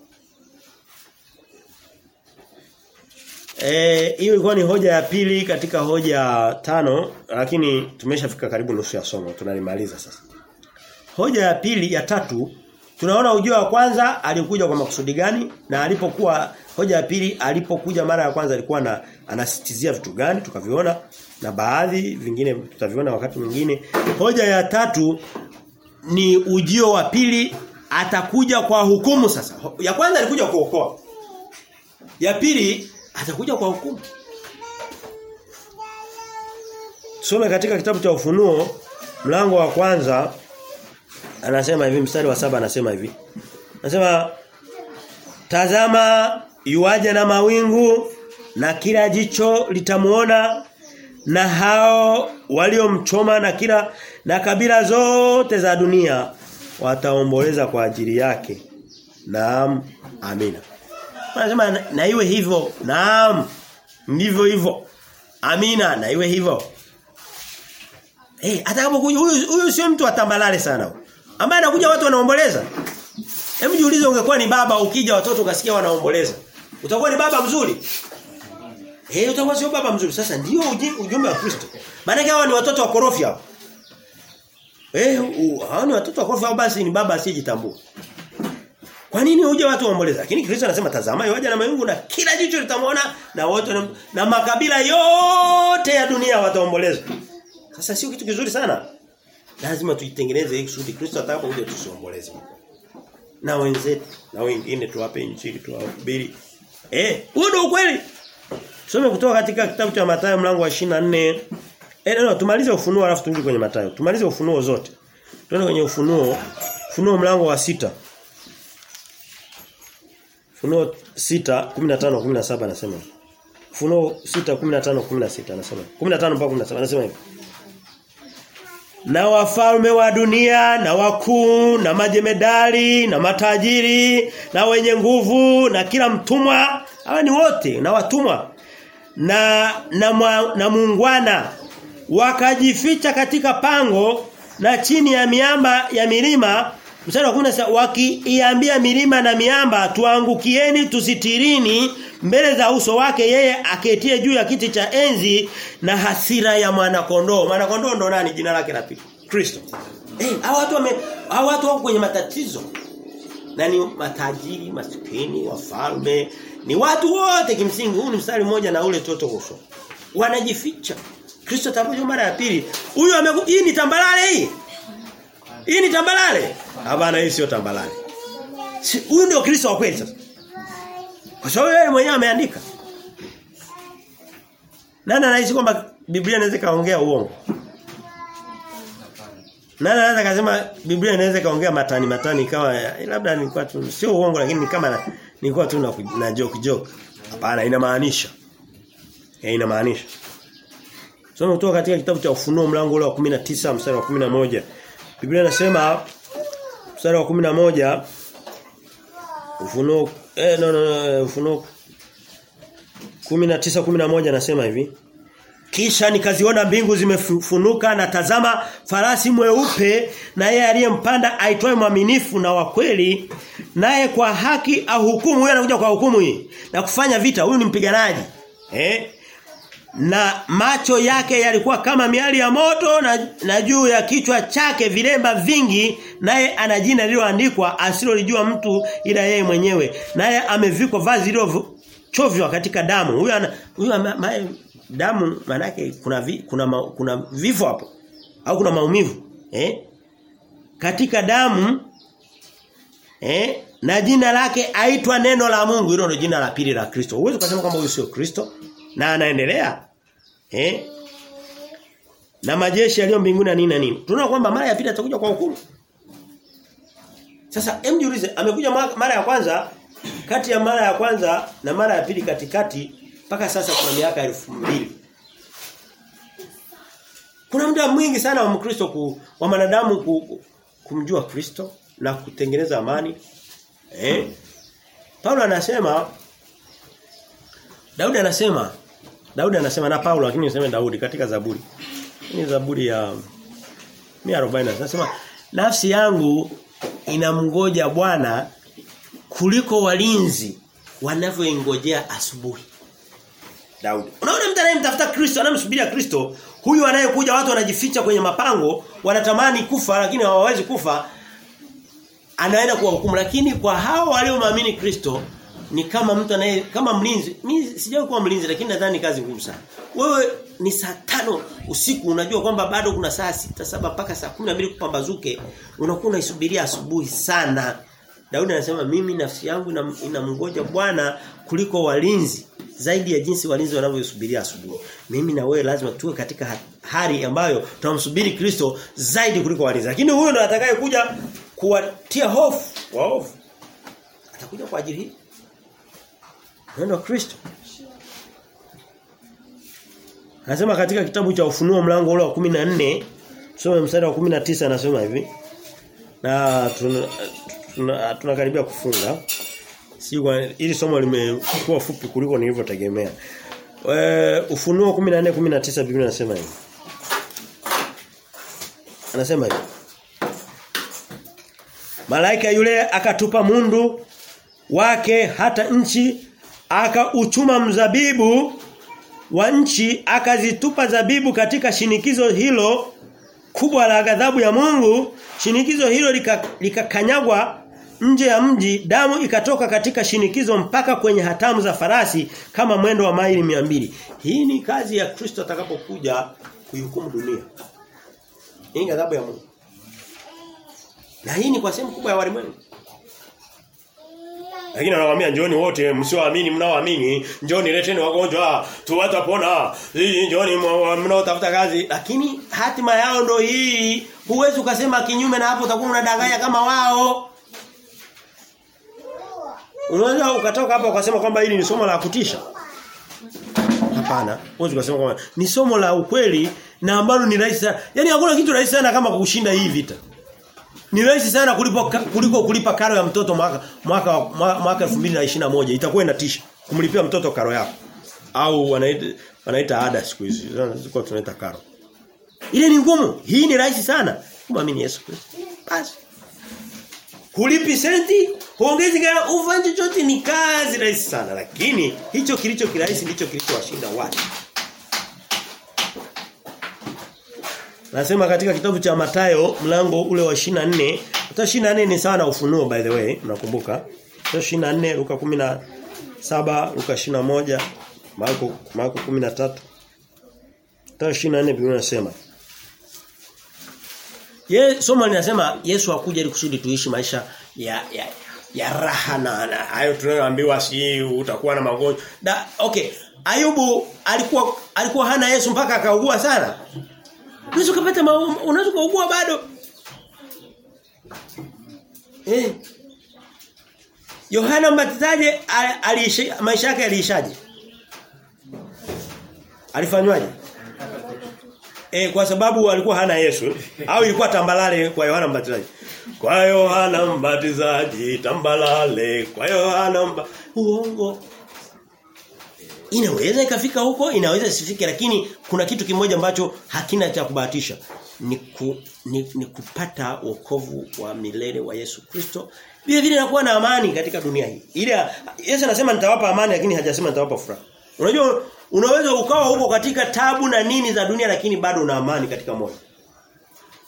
Eh hiyo ilikuwa ni hoja ya pili katika hoja tano lakini tumeshafika karibu nusu ya somo tunalimaliza sasa. Hoja ya pili ya tatu tunaona ujio wa kwanza alikuja kwa makusudi gani na alipokuwa hoja ya pili alipokuja mara ya kwanza alikuwa na anasitizia vitu gani tukaviona na baadhi vingine tutaviona wakati mwingine. Hoja ya tatu ni ujio wa pili atakuja kwa hukumu sasa. Ya kwanza alikuja kuokoa. Ya pili atakuja kwa hukumu. Tusome katika kitabu cha Ufunuo mlango wa kwanza anasema hivi mstari wa saba anasema hivi. Anasema tazama yuaja na mawingu na kila jicho litamuona na hao waliomchoma na kila na kabila zote za dunia wataomboleza kwa ajili yake. Naam, amina. Anasema na, na iwe hivyo. Naam. Ndivyo hivyo. Amina, na iwe hivyo. Eh, hey, atakapokuja huyu huyu sio mtu atambalale sana. Ambaye anakuja watu wanaomboleza. Hebu jiulize ungekuwa ni baba ukija watoto ukasikia wanaomboleza. Utakuwa ni baba mzuri? Eh, hey, utakuwa sio baba mzuri. Sasa ndio ujumbe wa Kristo. Maana hawa ni watoto wa korofi hao. Eh, hao ni watoto wa korofi hao basi ni baba asiyejitambua. Kwa nini uje watu waomboleza? Lakini Kristo anasema tazama yoja na mayungu na kila jicho litamwona na wote na, na makabila yote ya dunia wataomboleza. Sasa sio kitu kizuri sana. Lazima tuitengeneze hii kusudi Kristo atakapokuja tusiomboleze. Na wenzetu na wengine tuwape injili tuwahubiri. Eh, huo ndio ukweli. Tusome kutoka katika kitabu cha Mathayo mlango wa 24. Eh, no, tumalize ufunuo alafu turudi kwenye Mathayo. Tumalize ufunuo zote. Tuende kwenye ufunuo. Ufunuo mlango wa sita Funuo 6 15 17 anasema. Funuo 6 15 16 anasema. 15 mpaka 17 anasema hivi. Na wafalme wa dunia na wakuu na majemedari na matajiri na wenye nguvu na kila mtumwa hawa ni wote na watumwa na na, mwa, na muungwana wakajificha katika pango na chini ya miamba ya milima Mstari wa 10 wakiiambia milima na miamba tuangukieni tusitirini mbele za uso wake yeye aketie juu ya kiti cha enzi na hasira ya mwana kondoo. Mwana kondoo ndo nani jina lake la pili? Kristo. Eh, hey, hao watu wame hao watu wako kwenye matatizo. Nani matajiri, maskini, wafalme, ni watu wote kimsingi huu ni mstari mmoja na ule toto uso. Wanajificha. Kristo atakuja mara ya pili. Huyu hii ni tambalale hii. Hii ni tambalale. Hapana hii sio tambalale. Si huyu ndio Kristo wa kweli sasa. Kwa sababu yeye mwenyewe ameandika. Nani anahisi kwamba Biblia inaweza kaongea uongo? Nani anaweza kusema Biblia inaweza kaongea matani matani kama labda nilikuwa tu sio uongo lakini ni kama nilikuwa tu na, na joke joke. Hapana inamaanisha. Eh inamaanisha. Soma kutoka katika kitabu cha Ufunuo mlango ule wa 19 mstari wa 11. Biblia inasema mstari wa 11 Ufunuo eh no no, no Ufunuo 19 11 anasema hivi kisha nikaziona mbingu zimefunuka na tazama farasi mweupe na yeye aliyempanda aitwaye mwaminifu na wa kweli naye kwa haki au hukumu huyo anakuja kwa hukumu hii na kufanya vita huyu ni mpiganaji eh na macho yake yalikuwa kama miali ya moto na, na juu ya kichwa chake vilemba vingi naye ana jina lililoandikwa asilolijua mtu ila yeye mwenyewe naye amevikwa vazi lilo chovya katika damu. Huyu ana huyu ama- ma, damu manake kuna vi, kuna ma, kuna vifo hapo au kuna maumivu eh katika damu eh na jina lake aitwa neno la Mungu hilo ndio jina la pili la Kristo. Huwezi kusema kwamba huyu sio Kristo na anaendelea eh na majeshi yaliyo mbinguni na nini na nini. Tunaona kwamba mara ya pili atakuja kwa hukumu. Sasa hem jiulize amekuja mara mara ya kwanza kati ya mara ya kwanza na mara ya pili katikati mpaka sasa kuna miaka elfu mbili Kuna muda mwingi sana wa Mkristo ku, wa wanadamu ku, kumjua Kristo na kutengeneza amani. Eh? Paulo anasema Daudi anasema Daudi anasema na Paulo lakini niseme Daudi katika Zaburi. Ni Zaburi ya 140 anasema nafsi yangu inamngoja Bwana kuliko walinzi wanavyoingojea asubuhi. Daudi. Unaona mtu anayemtafuta Kristo, anamsubiria Kristo, huyu anayekuja watu wanajificha kwenye mapango, wanatamani kufa lakini hawawezi kufa, anaenda kuwahukumu lakini kwa hao waliomwamini Kristo ni kama mtu anaye kama mlinzi. Mimi sijawahi kuwa mlinzi lakini nadhani kazi ngumu sana. Wewe ni saa tano usiku unajua kwamba bado kuna saa sita saba mpaka saa 12 kupambazuke unakuwa unaisubiria asubuhi sana. Daudi anasema mimi nafsi yangu ina- inamngoja Bwana kuliko walinzi zaidi ya jinsi walinzi wanavyosubiria asubuhi. Mimi na wewe lazima tuwe katika ha- hali ambayo tunamsubiri Kristo zaidi kuliko walinzi. Lakini huyo ndo atakaye kuja kuwatia hofu, wa hofu. Atakuja kwa ajili hii. Neno la Kristo. Anasema katika kitabu cha Ufunuo mlango ule wa 14 tusome mstari wa 19 anasema hivi. Na tuna tuna- tunakaribia kufunga. Si kwa ili somo limekuwa fupi kuliko nilivyotegemea. Eh Ufunuo 14 19 Biblia inasema hivi. Anasema hivi. Malaika yule akatupa mundu wake hata nchi akauchuma mzabibu wa nchi akazitupa zabibu katika shinikizo hilo kubwa la ghadhabu ya Mungu shinikizo hilo lika- likakanyagwa nje ya mji damu ikatoka katika shinikizo mpaka kwenye hatamu za farasi kama mwendo wa maili mbili hii ni kazi ya Kristo atakapokuja kuihukumu dunia hii ni ghadhabu ya Mungu na hii ni kwa sehemu kubwa ya walimwengu lakini anawaambia njoni wote msioamini mnaoamini njoni leteni wagonjwa tuwatapona hii njoni mwa- mnaotafuta kazi lakini hatima yao ndo hii huwezi ukasema kinyume na hapo utakuwa unadanganya kama wao Unaweza ukatoka hapa ukasema kwamba hili ni somo la kutisha Hapana, huwezi kusema kwamba ni somo la ukweli na ambalo ni rahisi sana. Yaani hakuna kitu rahisi sana kama kushinda hii vita. Ni rahisi sana kulipo kuliko kulipa karo ya mtoto mwaka mwaka mwaka, mwaka 2021 itakuwa inatisha kumlipia mtoto karo yako au wanaita wanaita ada siku hizi ziko tunaita karo. Ile ni ngumu, hii ni rahisi sana kumwamini Yesu Kristo. Basi. Hulipi senti, huongezi gara ufanye chochote ni kazi rahisi sana lakini hicho kilicho kirahisi ndicho kilichowashinda watu. Nasema katika kitabu cha Matayo mlango ule wa 24, hata 24 ni sawa na ufunuo by the way, mnakumbuka? Sio 24 Luka 17, Luka 21, Marko Marko 13. Hata 24 Biblia inasema Ye somo linasema Yesu hakuja ili kusudi tuishi maisha ya ya ya raha na na- hayo tunayoambiwa si utakuwa na magonjwa. Da okay, Ayubu alikuwa alikuwa hana Yesu mpaka akaugua sana. Unaweza kupata unaweza kuugua bado. Eh. Yohana Mbatizaji a- aliishi maisha yake yaliishaje? Alifanywaje? Eh kwa sababu alikuwa hana Yesu au ilikuwa tambalale kwa Yohana Mbatizaji. Kwa Yohana Mbatizaji tambalale kwa Yohana mba... uongo. Inaweza ikafika huko, inaweza isifike lakini kuna kitu kimoja ambacho hakina cha kubahatisha. Ni, ku, ni, ni kupata wokovu wa milele wa Yesu Kristo. Vile vile nakuwa na amani katika dunia hii. Ile Yesu anasema nitawapa amani lakini hajasema nitawapa furaha. Unajua unaweza ukawa huko katika tabu na nini za dunia lakini bado una amani katika moyo.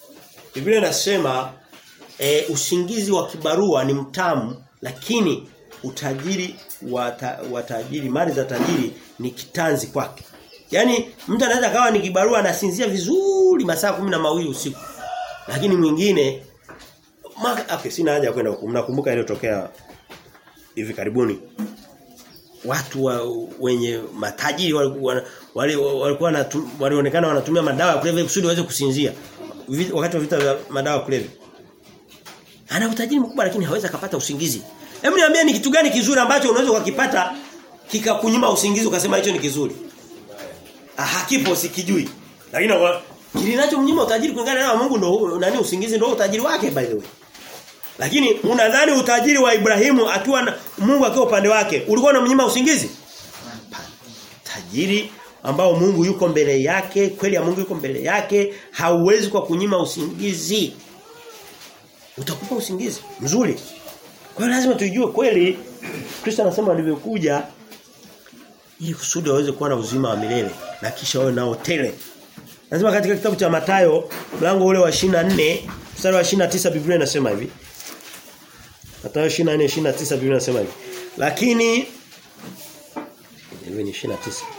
Biblia inasema e, usingizi wa kibarua ni mtamu lakini utajiri wa, ta, wa tajiri, mali za tajiri ni kitanzi kwake. Yaani mtu anaweza kawa ni kibarua anasinzia vizuri masaa kumi na mawili usiku. Lakini mwingine ma, okay, sina haja kwenda huko. Mnakumbuka iliyotokea hivi karibuni. Watu wa, wenye matajiri walikuwa wale walikuwa walionekana wanatumia madawa ya kulevya kusudi waweze kusinzia. Wakati wa vita vya madawa ya kulevya. Ana utajiri mkubwa lakini hawezi akapata usingizi. Hebu niambie ni kitu gani kizuri ambacho unaweza ukakipata kikakunyima usingizi ukasema hicho ni kizuri. Ah, hakipo sikijui. Lakini kilinachomnyima utajiri kulingana na Mungu ndo nani usingizi ndo utajiri wake by the way. Lakini unadhani utajiri wa Ibrahimu akiwa na, Mungu akiwa upande wake ulikuwa unamnyima usingizi? Tajiri ambao Mungu yuko mbele yake, kweli ya Mungu yuko mbele yake, hauwezi kwa kunyima usingizi. Utakupa usingizi mzuri. Kwa hiyo lazima tujue kweli Kristo anasema alivyokuja ili kusudi waweze kuwa na uzima wa milele na kisha wawe nao tele. Lazima katika kitabu cha Matayo mlango ule wa 24 mstari wa 29 Biblia inasema hivi. Matayo 24 29 Biblia inasema hivi. Lakini hivi ni 29.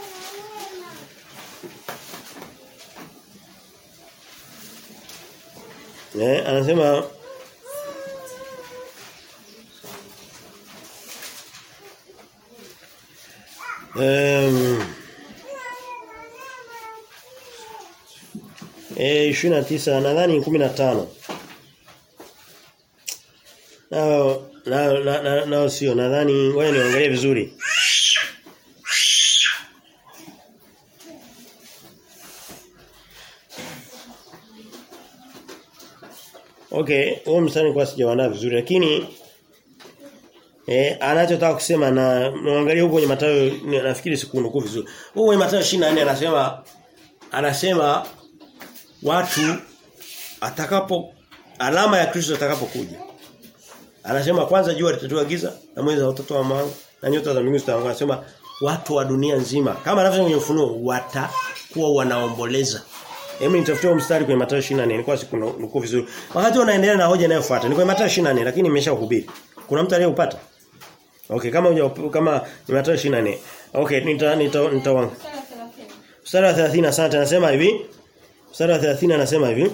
Eh anasema Um, eh 29 nadhani 15. Nao nao nao na, sio nadhani ngoja niangalie vizuri. Okay, huo mstari kwa sijaandaa vizuri lakini Eh anachotaka kusema na muangalie huko kwenye Mathayo nafikiri sikunukuu vizuri. Huko kwenye Mathayo 24 anasema anasema watu atakapo alama ya Kristo atakapokuja. Anasema kwanza jua litatoa giza na mwezi watoto wa mwanga na nyota za mbinguni zitaanguka. Anasema watu wa dunia nzima kama anavyosema kwenye ufunuo watakuwa wanaomboleza. Hebu nitafutie mstari kwenye Mathayo 24 nilikuwa sikunukuu vizuri. Wakati unaendelea na hoja inayofuata ni kwenye Mathayo 24 lakini nimeshahubiri. Kuna mtu aliyeupata? Okay, kama uja, kama ni Mathayo 24. Okay, nita nita nitawanga. Mstari wa 30 asante anasema hivi. Mstari wa 30 anasema hivi.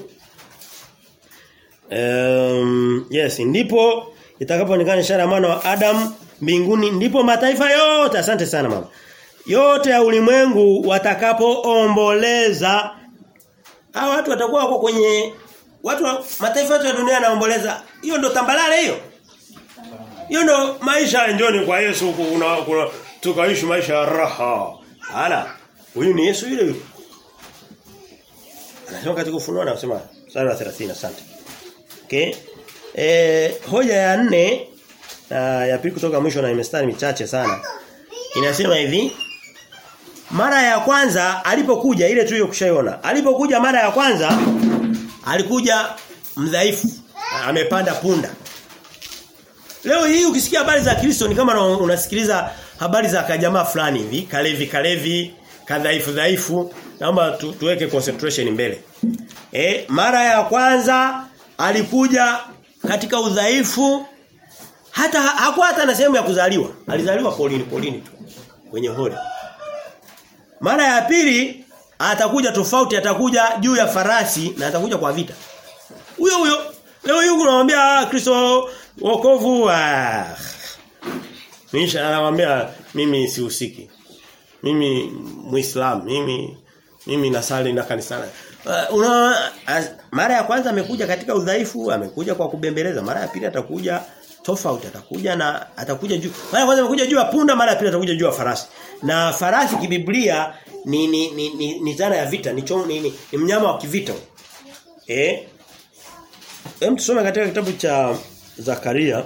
Um, yes, ndipo itakapoonekana ishara ya mwana wa Adam mbinguni ndipo mataifa yote asante sana mama. Yote ya ulimwengu watakapoomboleza hao watu watakuwa wako kwenye watu wa, mataifa yote ya dunia yanaomboleza. Hiyo ndo tambalale hiyo. Hiyo ndo maisha ya njoni kwa Yesu kuna, kuna tukaishi maisha ya raha. Ala. Huyu ni Yesu yule yule. Anasema katika ufunuo anasema sura ya 30 asante. Okay. Eh hoja ya nne na ya pili kutoka mwisho na imestari michache sana. Inasema hivi mara ya kwanza alipokuja ile tuliyo kushaiona. Alipokuja mara ya kwanza alikuja mdhaifu. Amepanda punda. Leo hii ukisikia habari za Kristo ni kama unasikiliza habari za kajamaa fulani hivi, kalevi kalevi, kadhaifu dhaifu. Naomba tu, tuweke concentration mbele. Eh, mara ya kwanza alikuja katika udhaifu hata hakuwa hata na sehemu ya kuzaliwa. Alizaliwa polini polini tu kwenye hori. Mara ya pili atakuja tofauti atakuja juu ya farasi na atakuja kwa vita. Huyo huyo leo hii unamwambia Kristo wokovu ah. Nisha anamwambia mimi sihusiki. Mimi Muislamu, mimi mimi nasali na kanisani. Uh, una as, mara ya kwanza amekuja katika udhaifu, amekuja kwa kubembeleza. Mara ya pili atakuja tofauti, atakuja na atakuja juu. Mara ya kwanza amekuja juu ya punda, mara ya pili atakuja juu ya farasi. Na farasi kibiblia ni ni ni, ni, ni zana ya vita, ni, chom, ni, ni, ni mnyama wa kivita. Eh? Hem tusome katika kitabu cha Zakaria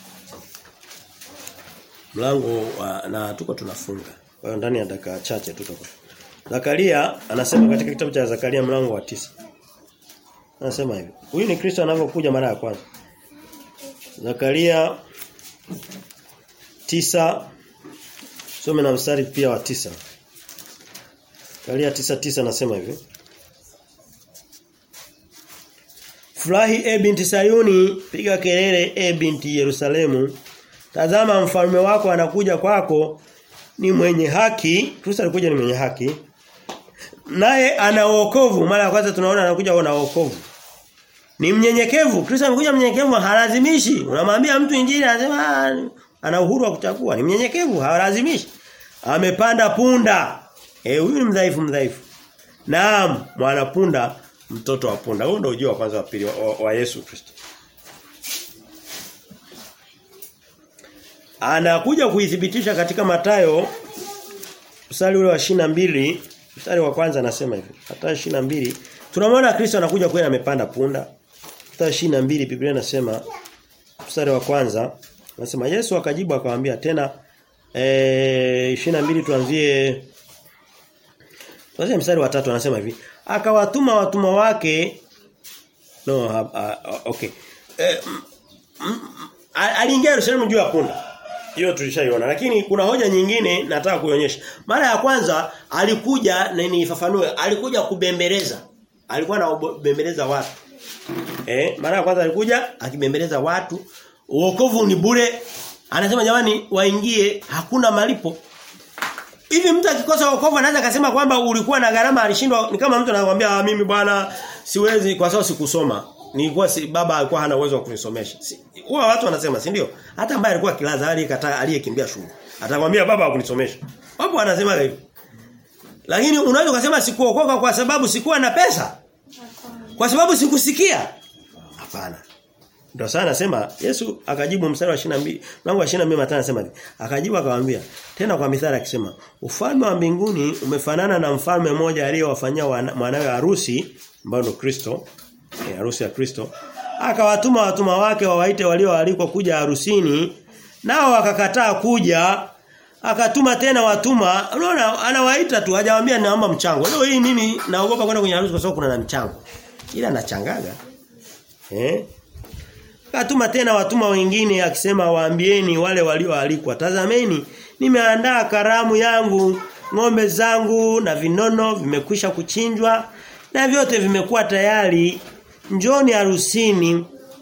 mlango wa, na tuko tunafunga. Kwa hiyo ndani ya dakika chache tutakuwa. Zakaria anasema katika kitabu cha Zakaria mlango wa tisa Anasema hivi. Huyu ni Kristo anavyokuja mara ya kwanza. Zakaria tisa Some na mstari pia wa tisa Zakaria tisa tisa anasema hivi. Furahi e binti Sayuni, piga kelele e binti Yerusalemu. Tazama mfalme wako anakuja kwako ni mwenye haki. Kristo alikuja ni mwenye haki. Naye ana wokovu. Mara ya kwanza tunaona anakuja na wokovu. Ni mnyenyekevu. Kristo amekuja mnyenyekevu halazimishi. Unamwambia mtu injili anasema ana uhuru wa kuchagua. Ni mnyenyekevu, halazimishi. Amepanda punda. Eh huyu ni mdhaifu mdhaifu. Naam, mwana punda, mtoto wa punda. Huo ndio ujio wa kwanza wa pili wa, wa, wa Yesu Kristo. Anakuja kuithibitisha katika Matayo mstari ule wa mbili mstari wa kwanza anasema hivi. Matayo mbili tunamwona Kristo anakuja kweli amepanda punda. Mstari mbili Biblia inasema mstari wa kwanza anasema Yesu akajibu akamwambia tena eh 22 tuanzie Tuanze mstari wa tatu anasema hivi. Akawatuma watumwa wake no ha, ha, okay. Eh, aliingia Yerusalemu juu ya punda. Hiyo tulishaiona lakini kuna hoja nyingine nataka kuionyesha. Mara ya kwanza alikuja na nifafanue alikuja kubembeleza. Alikuwa anabembeleza watu. Eh, mara ya kwanza alikuja akibembeleza watu. Uokovu ni bure. Anasema jamani waingie hakuna malipo. Hivi mtu akikosa wokovu anaweza akasema kwamba ulikuwa na gharama alishindwa ni kama mtu anakuambia mimi bwana siwezi kwa sababu sikusoma. Nilikuwa si, baba alikuwa hana uwezo wa kunisomesha. Si, huwa watu wanasema si ndio? Hata ambaye alikuwa kilaza aliyekataa aliyekimbia shule. Atakwambia baba hakunisomesha. Wapo wanasema hivyo. Lakini unaweza kusema sikuokoka kwa sababu sikuwa na pesa. Kwa sababu sikusikia. Hapana. Ndio sana nasema Yesu akajibu mstari wa 22 mlango wa 22 Mathayo anasema hivi. Akajibu akamwambia tena kwa mithali akisema ufalme wa mbinguni umefanana na mfalme mmoja aliyowafanyia mwanawe harusi ambao ndio Kristo eh, harusi ya Kristo akawatuma watuma wake wawaite walioalikwa kuja harusini nao wakakataa kuja akatuma tena watuma unaona anawaita tu hajawaambia naomba mchango leo hii mimi naogopa kwenda kwenye harusi kwa sababu kuna na mchango ila nachangaga eh Akatuma tena watuma wengine akisema waambieni wale walioalikwa tazameni nimeandaa karamu yangu ng'ombe zangu na vinono vimekwisha kuchinjwa na vyote vimekuwa tayari njoni harusini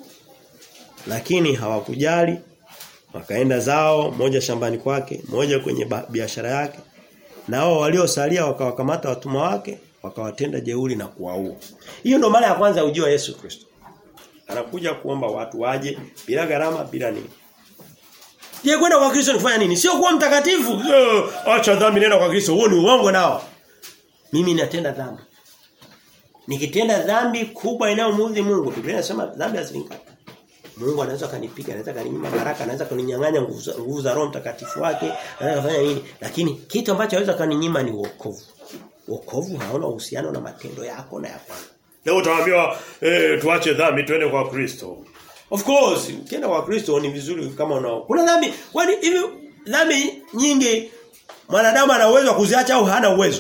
lakini hawakujali wakaenda zao moja shambani kwake moja kwenye biashara yake nao waliosalia wakawakamata watumwa wake wakawatenda jeuri na kuwaua hiyo ndo mara ya kwanza ya ujio wa Yesu Kristo anakuja kuomba watu waje bila gharama bila nini Je, kwenda kwa Kristo ni kufanya nini? Sio kuwa mtakatifu. Acha dhambi nenda kwa Kristo. Huo ni uongo nao. Mimi natenda dhambi. Nikitenda dhambi kubwa inayomuudhi Mungu, Biblia inasema dhambi hazilinga. Mungu anaweza kanipiga, anaweza kaninyima baraka, anaweza kuninyang'anya nguvu za, nguvu za Roho Mtakatifu wake, anaweza kufanya nini? Lakini kitu ambacho anaweza kaninyima ni wokovu. Wokovu hauna uhusiano na matendo yako na ya kwangu. Leo utaambiwa eh tuache dhambi twende kwa Kristo. Of course, ukienda kwa Kristo ni vizuri kama unao. Kuna dhambi, kwani hivi dhambi nyingi mwanadamu ana uwezo wa kuziacha au hana uwezo?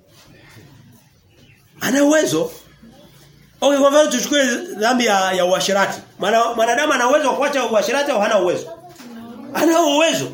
Ana uwezo. Okay, kwa mfano tuchukue dhambi ya, ya uasherati. Mwanadamu ana uwezo wa kuacha uasherati au hana uwezo? Ana uwezo.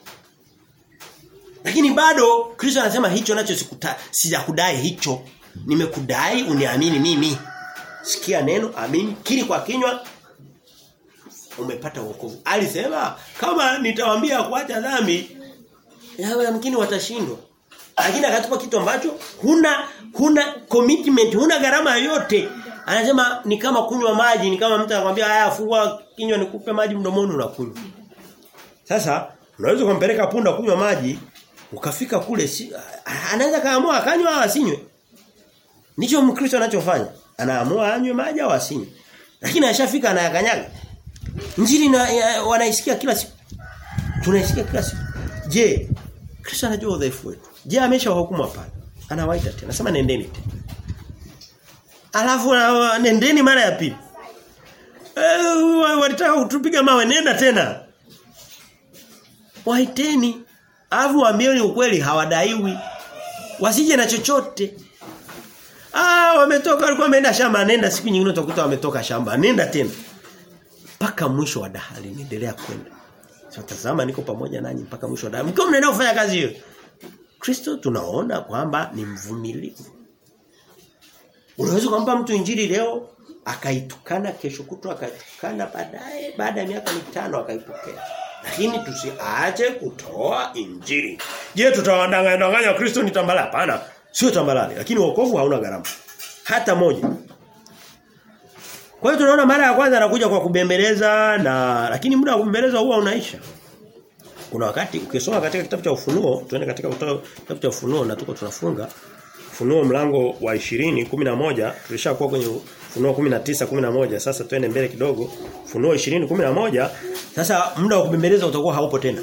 Lakini bado Kristo anasema hicho nacho sikuta sijakudai hicho. Nimekudai uniamini mimi. Sikia neno, amini, kiri kwa kinywa umepata wokovu. Alisema kama nitawaambia kuacha dhambi yawe yamkini watashindwa. Lakini akatupa kitu ambacho huna huna commitment, huna gharama yoyote. Anasema ni kama kunywa maji, ni kama mtu anakuambia haya fungua kinywa nikupe maji mdomoni unakunywa. Sasa unaweza kumpeleka punda kunywa maji ukafika kule si, anaweza kaamua akanywa au asinywe. Ndicho Mkristo anachofanya. Anaamua anywe maji au asinywe. Lakini ashafika anayakanyaga. Injili na ya, wanaisikia kila siku. Tunaisikia kila siku. Je, Kristo anajua udhaifu wetu. Je, ameshawahukumu hapana? Anawaita tena. Anasema nendeni tena. Alafu uh, nendeni mara ya pili. Eh walitaka kutupiga mawe nenda tena. Waiteni. Alafu waambieni ukweli hawadaiwi. Wasije na chochote. Ah wametoka walikuwa wameenda shamba nenda siku nyingine utakuta wametoka shamba nenda tena mpaka mwisho wa dahali niendelea kwenda. Sasa tazama niko pamoja nanyi mpaka mwisho wa dahali. Mkiwa mnaenda kufanya kazi hiyo. Kristo tunaona kwamba ni mvumilivu. Unaweza kumpa mtu injili leo akaitukana kesho kutwa akaitukana baadaye baada ya miaka mitano akaipokea. Lakini tusiache kutoa injili. Je, tutawadanganya danganya Kristo ni tambala? Hapana. Sio tambalale, lakini wokovu hauna gharama. Hata moja. Kwa hiyo tunaona mara ya kwanza anakuja kwa kubembeleza na lakini muda wa kubembeleza huwa unaisha. Kuna wakati ukisoma katika kitabu cha Ufunuo, tuende katika kitabu cha Ufunuo na tuko tunafunga. Ufunuo mlango wa 20 11 tulishakuwa kwenye Ufunuo 19 11 sasa twende mbele kidogo. Ufunuo 20 11 sasa muda wa kubembeleza utakuwa haupo tena.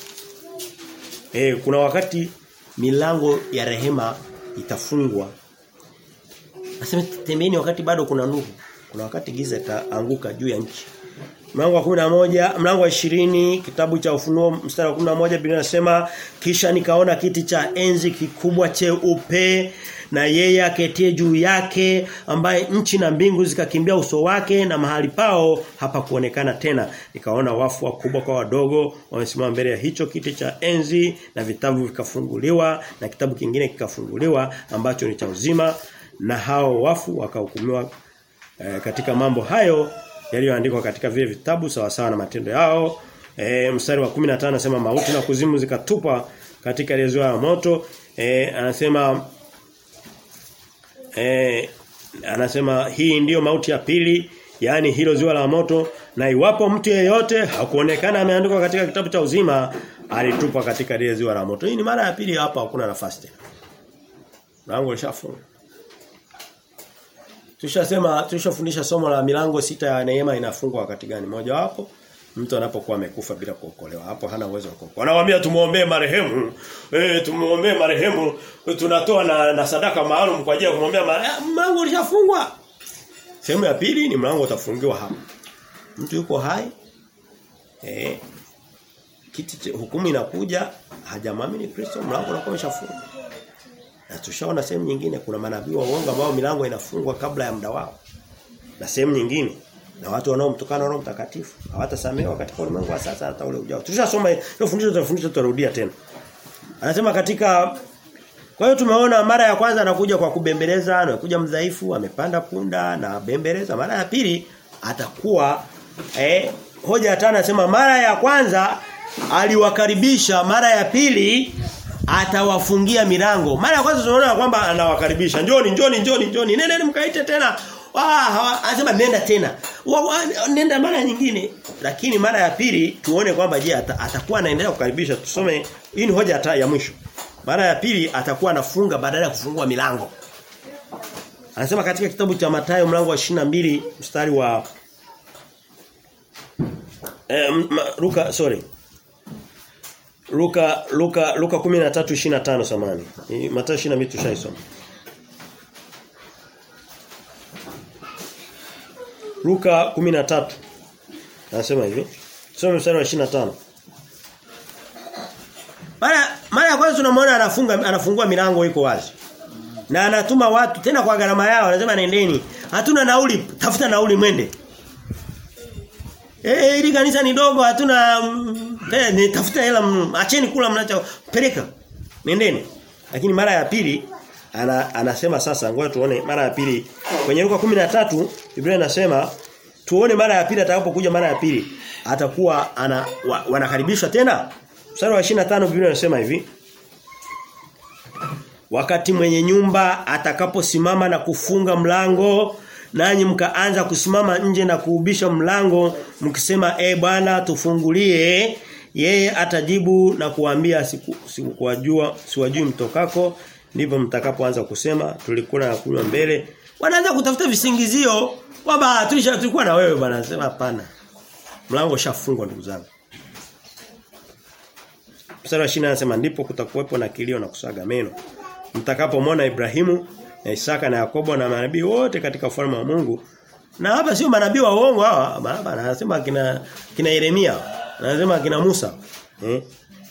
Eh kuna wakati milango ya rehema itafungwa. Nasema tembeni wakati bado kuna nuru. Kuna wakati giza itaanguka juu ya nchi. Mlango wa 11, mlango wa 20, kitabu cha Ufunuo mstari wa 11 Biblia inasema kisha nikaona kiti cha enzi kikubwa cheupe na yeye aketie juu yake ambaye nchi na mbingu zikakimbia uso wake na mahali pao hapa kuonekana tena nikaona wafu wakubwa kwa wadogo wamesimama mbele ya hicho kiti cha enzi na vitabu vikafunguliwa na kitabu kingine kikafunguliwa ambacho ni cha uzima na hao wafu wakahukumiwa e, katika mambo hayo yaliyoandikwa katika vile vitabu sawa sawa na matendo yao e, mstari wa 15 anasema mauti na kuzimu zikatupa katika ile ziwa la moto e, anasema e, anasema hii ndiyo mauti ya pili yani hilo ziwa la moto na iwapo mtu yeyote hakuonekana ameandikwa katika kitabu cha uzima alitupa katika ile ziwa la moto hii ni mara ya pili hapa hakuna nafasi tena lango lishafunga Tushasema tushafundisha somo la milango sita ya neema inafungwa wakati gani? Moja wapo mtu anapokuwa amekufa bila kuokolewa. Hapo hana uwezo wa kuokolewa. Wanawaambia tumuombee marehemu. Eh tumuombee marehemu. Tunatoa na, na sadaka maalum kwa ajili ya kumwombea marehemu. Mlango ulishafungwa. Sehemu ya pili ni mlango utafungiwa hapa. Mtu yuko hai. Eh kiti hukumu inakuja hajamwamini Kristo mlango unakuwa umeshafungwa. Na tushaona sehemu nyingine kuna manabii wa uongo ambao milango inafungwa kabla ya muda wao. Na sehemu nyingine na watu wanaomtukana Roho Mtakatifu hawatasamehewa katika ulimwengu wa sasa hata ule ujao. Tushasoma hilo fundisho tutafundisha tutarudia tena. Anasema katika kwa hiyo tumeona mara ya kwanza anakuja kwa kubembeleza, anakuja mdhaifu, amepanda punda na bembeleza. Mara ya pili atakuwa eh hoja ya tano anasema mara ya kwanza aliwakaribisha, mara ya pili atawafungia milango. Mara ya kwanza tunaona kwamba anawakaribisha. Njoni, njoni, njoni, njoni. Nendeni mkaite tena. Ah, anasema nenda tena. Wa, wa, nenda mara nyingine. Lakini mara ya pili tuone kwamba je ata, atakuwa anaendelea kukaribisha. Tusome hii ni hoja ya, ya mwisho. Mara ya pili atakuwa anafunga badala ya kufungua milango. Anasema katika kitabu cha Mathayo mlango wa 22 mstari wa eh, Luka sorry. Luka Luka Luka 13:25 samani. Mathayo 22 tushaisoma. Luka 13 Anasema hivi. Soma mstari wa 25. Mara mara ya kwanza tunamwona anafunga anafungua milango iko wazi. Na anatuma watu tena kwa gharama yao anasema nendeni. Hatuna nauli, tafuta nauli mwende. Eh hili kanisa ni dogo hatuna eh ni tafuta hela acheni kula mnacho peleka. Nendeni. Lakini mara ya pili ana, anasema sasa ngoja tuone mara ya pili kwenye Luka 13 Biblia inasema tuone mara ya pili atakapokuja mara ya pili atakuwa ana wa, wanakaribishwa tena mstari wa 25 Biblia inasema hivi Wakati mwenye nyumba atakaposimama na kufunga mlango nanyi mkaanza kusimama nje na kuubisha mlango mkisema e bwana tufungulie yeye atajibu na kuambia siku sikuwajua siwajui mtokako ndipo mtakapoanza kusema tulikula na kunywa mbele wanaanza kutafuta visingizio kwamba tulisha tulikuwa na wewe bwana sema hapana mlango ushafungwa ndugu zangu Mstari wa 20 anasema ndipo kutakuwepo na kilio na kusaga meno mtakapomwona Ibrahimu na Isaka na Yakobo na manabii wote katika ufalme wa Mungu na hapa sio manabii wa uongo hawa hapa anasema kina kina Yeremia anasema kina Musa eh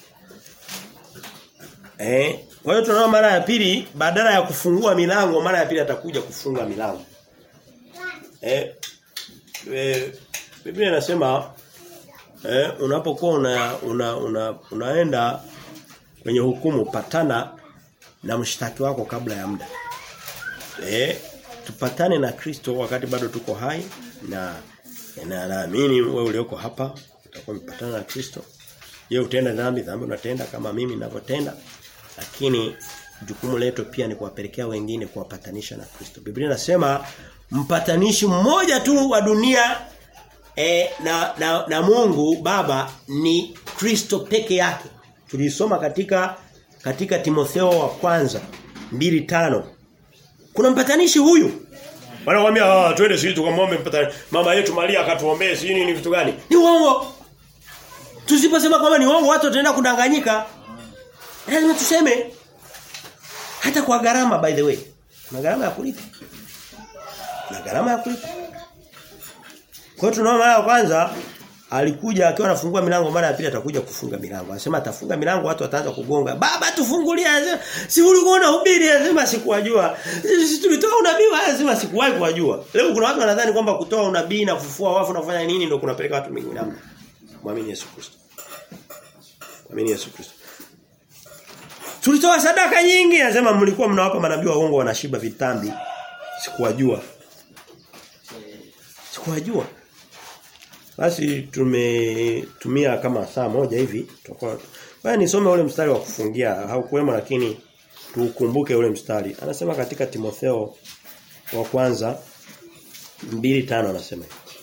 eh kwa hiyo tunaona mara ya pili badala ya kufungua milango mara ya pili atakuja kufunga milango eh, eh Biblia inasema eh unapokuwa una, una, una unaenda kwenye hukumu patana na mshtaki wako kabla ya muda eh tupatane na Kristo wakati bado tuko hai na na naamini wewe ulioko hapa utakuwa umepatana na Kristo. Je, utenda dhambi, dhambi unatenda kama mimi ninavyotenda. Lakini jukumu letu pia ni kuwapelekea wengine kuwapatanisha na Kristo. Biblia inasema mpatanishi mmoja tu wa dunia e, na, na na Mungu Baba ni Kristo peke yake. Tulisoma katika katika Timotheo wa kwanza mbili tano Kuna mpatanishi huyu. Wanakuambia ah twende sisi tukamwombe mpatanishi. Mama yetu Maria akatuombee sisi nini vitu gani? Ni uongo. Tusiposema kwamba ni uongo watu wataenda kudanganyika. Lazima tuseme hata kwa gharama by the way. Kuna gharama ya kulipa. Na gharama ya kulipa. Kwa hiyo tunaona mara ya kwanza alikuja akiwa anafungua milango mara ya pili atakuja kufunga milango. Anasema atafunga milango watu wataanza kugonga. Baba tufungulie. Anasema si ulikuwa unahubiri anasema sikuwajua. Sisi tulitoa unabii anasema sikuwahi kuwajua. Leo kuna watu wanadhani kwamba kutoa unabii na kufufua wafu na kufanya nini ndio kunapeleka watu mbinguni. Muamini Yesu Kristo. Muamini Yesu Kristo. Tulitoa sadaka nyingi anasema mlikuwa mnawapa manabii waongo wanashiba vitambi. Sikuwajua. Sikuwajua. Basi tumetumia kama saa moja hivi tutakuwa Baya nisome ule mstari wa kufungia haukuwemo lakini tukumbuke ule mstari. Anasema katika Timotheo wa kwanza 2:5 anasema.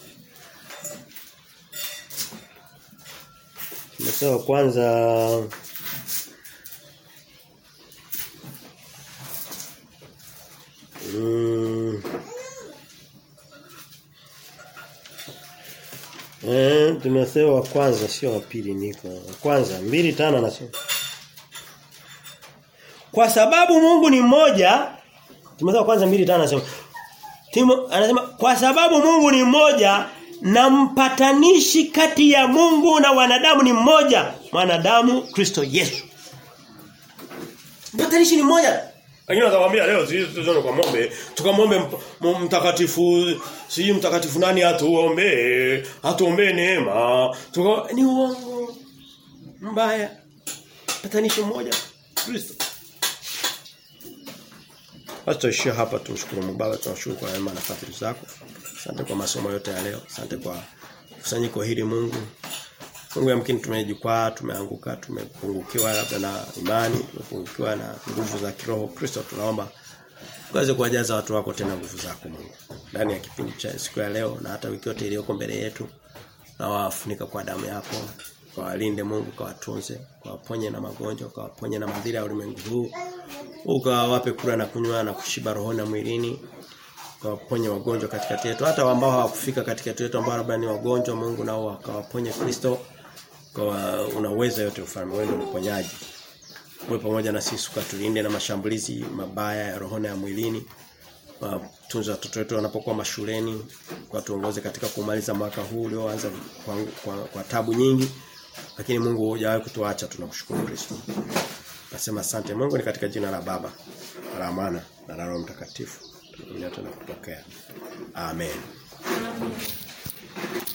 Timotheo wa kwanza mm, Eh, Timotheo wa kwanza sio wa pili niko. Wa kwanza 2:5 anasema. Kwa sababu Mungu ni mmoja, Timotheo wa kwanza 2:5 anasema. Timo anasema kwa sababu Mungu ni mmoja na mpatanishi kati ya Mungu na wanadamu ni mmoja, mwanadamu Kristo Yesu. Mpatanishi ni mmoja. Lakini watakwambia leo sisi tuzone kwa mombe, tukamwombe mtakatifu, si mtakatifu nani atuombe, atuombe neema. Tuka ni uongo. Mbaya. Patanishi mmoja Kristo. Basi tuishie hapa tumshukuru Mungu Baba tunashukuru kwa neema na fadhili zako. Asante kwa masomo yote ya leo. Asante kwa kusanyiko hili Mungu. Mungu yamkini tumejikwaa, tumeanguka, tumepungukiwa labda na imani, tumepungukiwa na nguvu za kiroho. Kristo tunaomba uweze kuwajaza watu wako tena nguvu zako Mungu. Ndani ya kipindi cha siku ya leo na hata wiki yote iliyoko mbele yetu. Na wafunika kwa damu yako. Kawalinde Mungu, kawatunze, kawaponye na magonjwa, kawaponye na madhira ya ulimwengu huu. Ukawape kula na kunywa na kushiba rohoni na mwilini kawaponye wagonjwa katikati yetu hata ambao hawakufika katikati yetu ambao labda ni wagonjwa Mungu nao akawaponye Kristo kwa unaweza yote ufalme wewe ndio mponyaji uwe pamoja na sisi ukatulinde na mashambulizi mabaya ya rohoni ya mwilini tunza watoto wetu wanapokuwa mashuleni kwa tuongoze katika kumaliza mwaka huu ulioanza kwa, kwa, kwa tabu nyingi lakini Mungu hujawahi kutuacha tunakushukuru Kristo nasema asante Mungu ni katika jina la Baba la Mwana na la Roho Mtakatifu tunakuja tunakupokea amen, amen.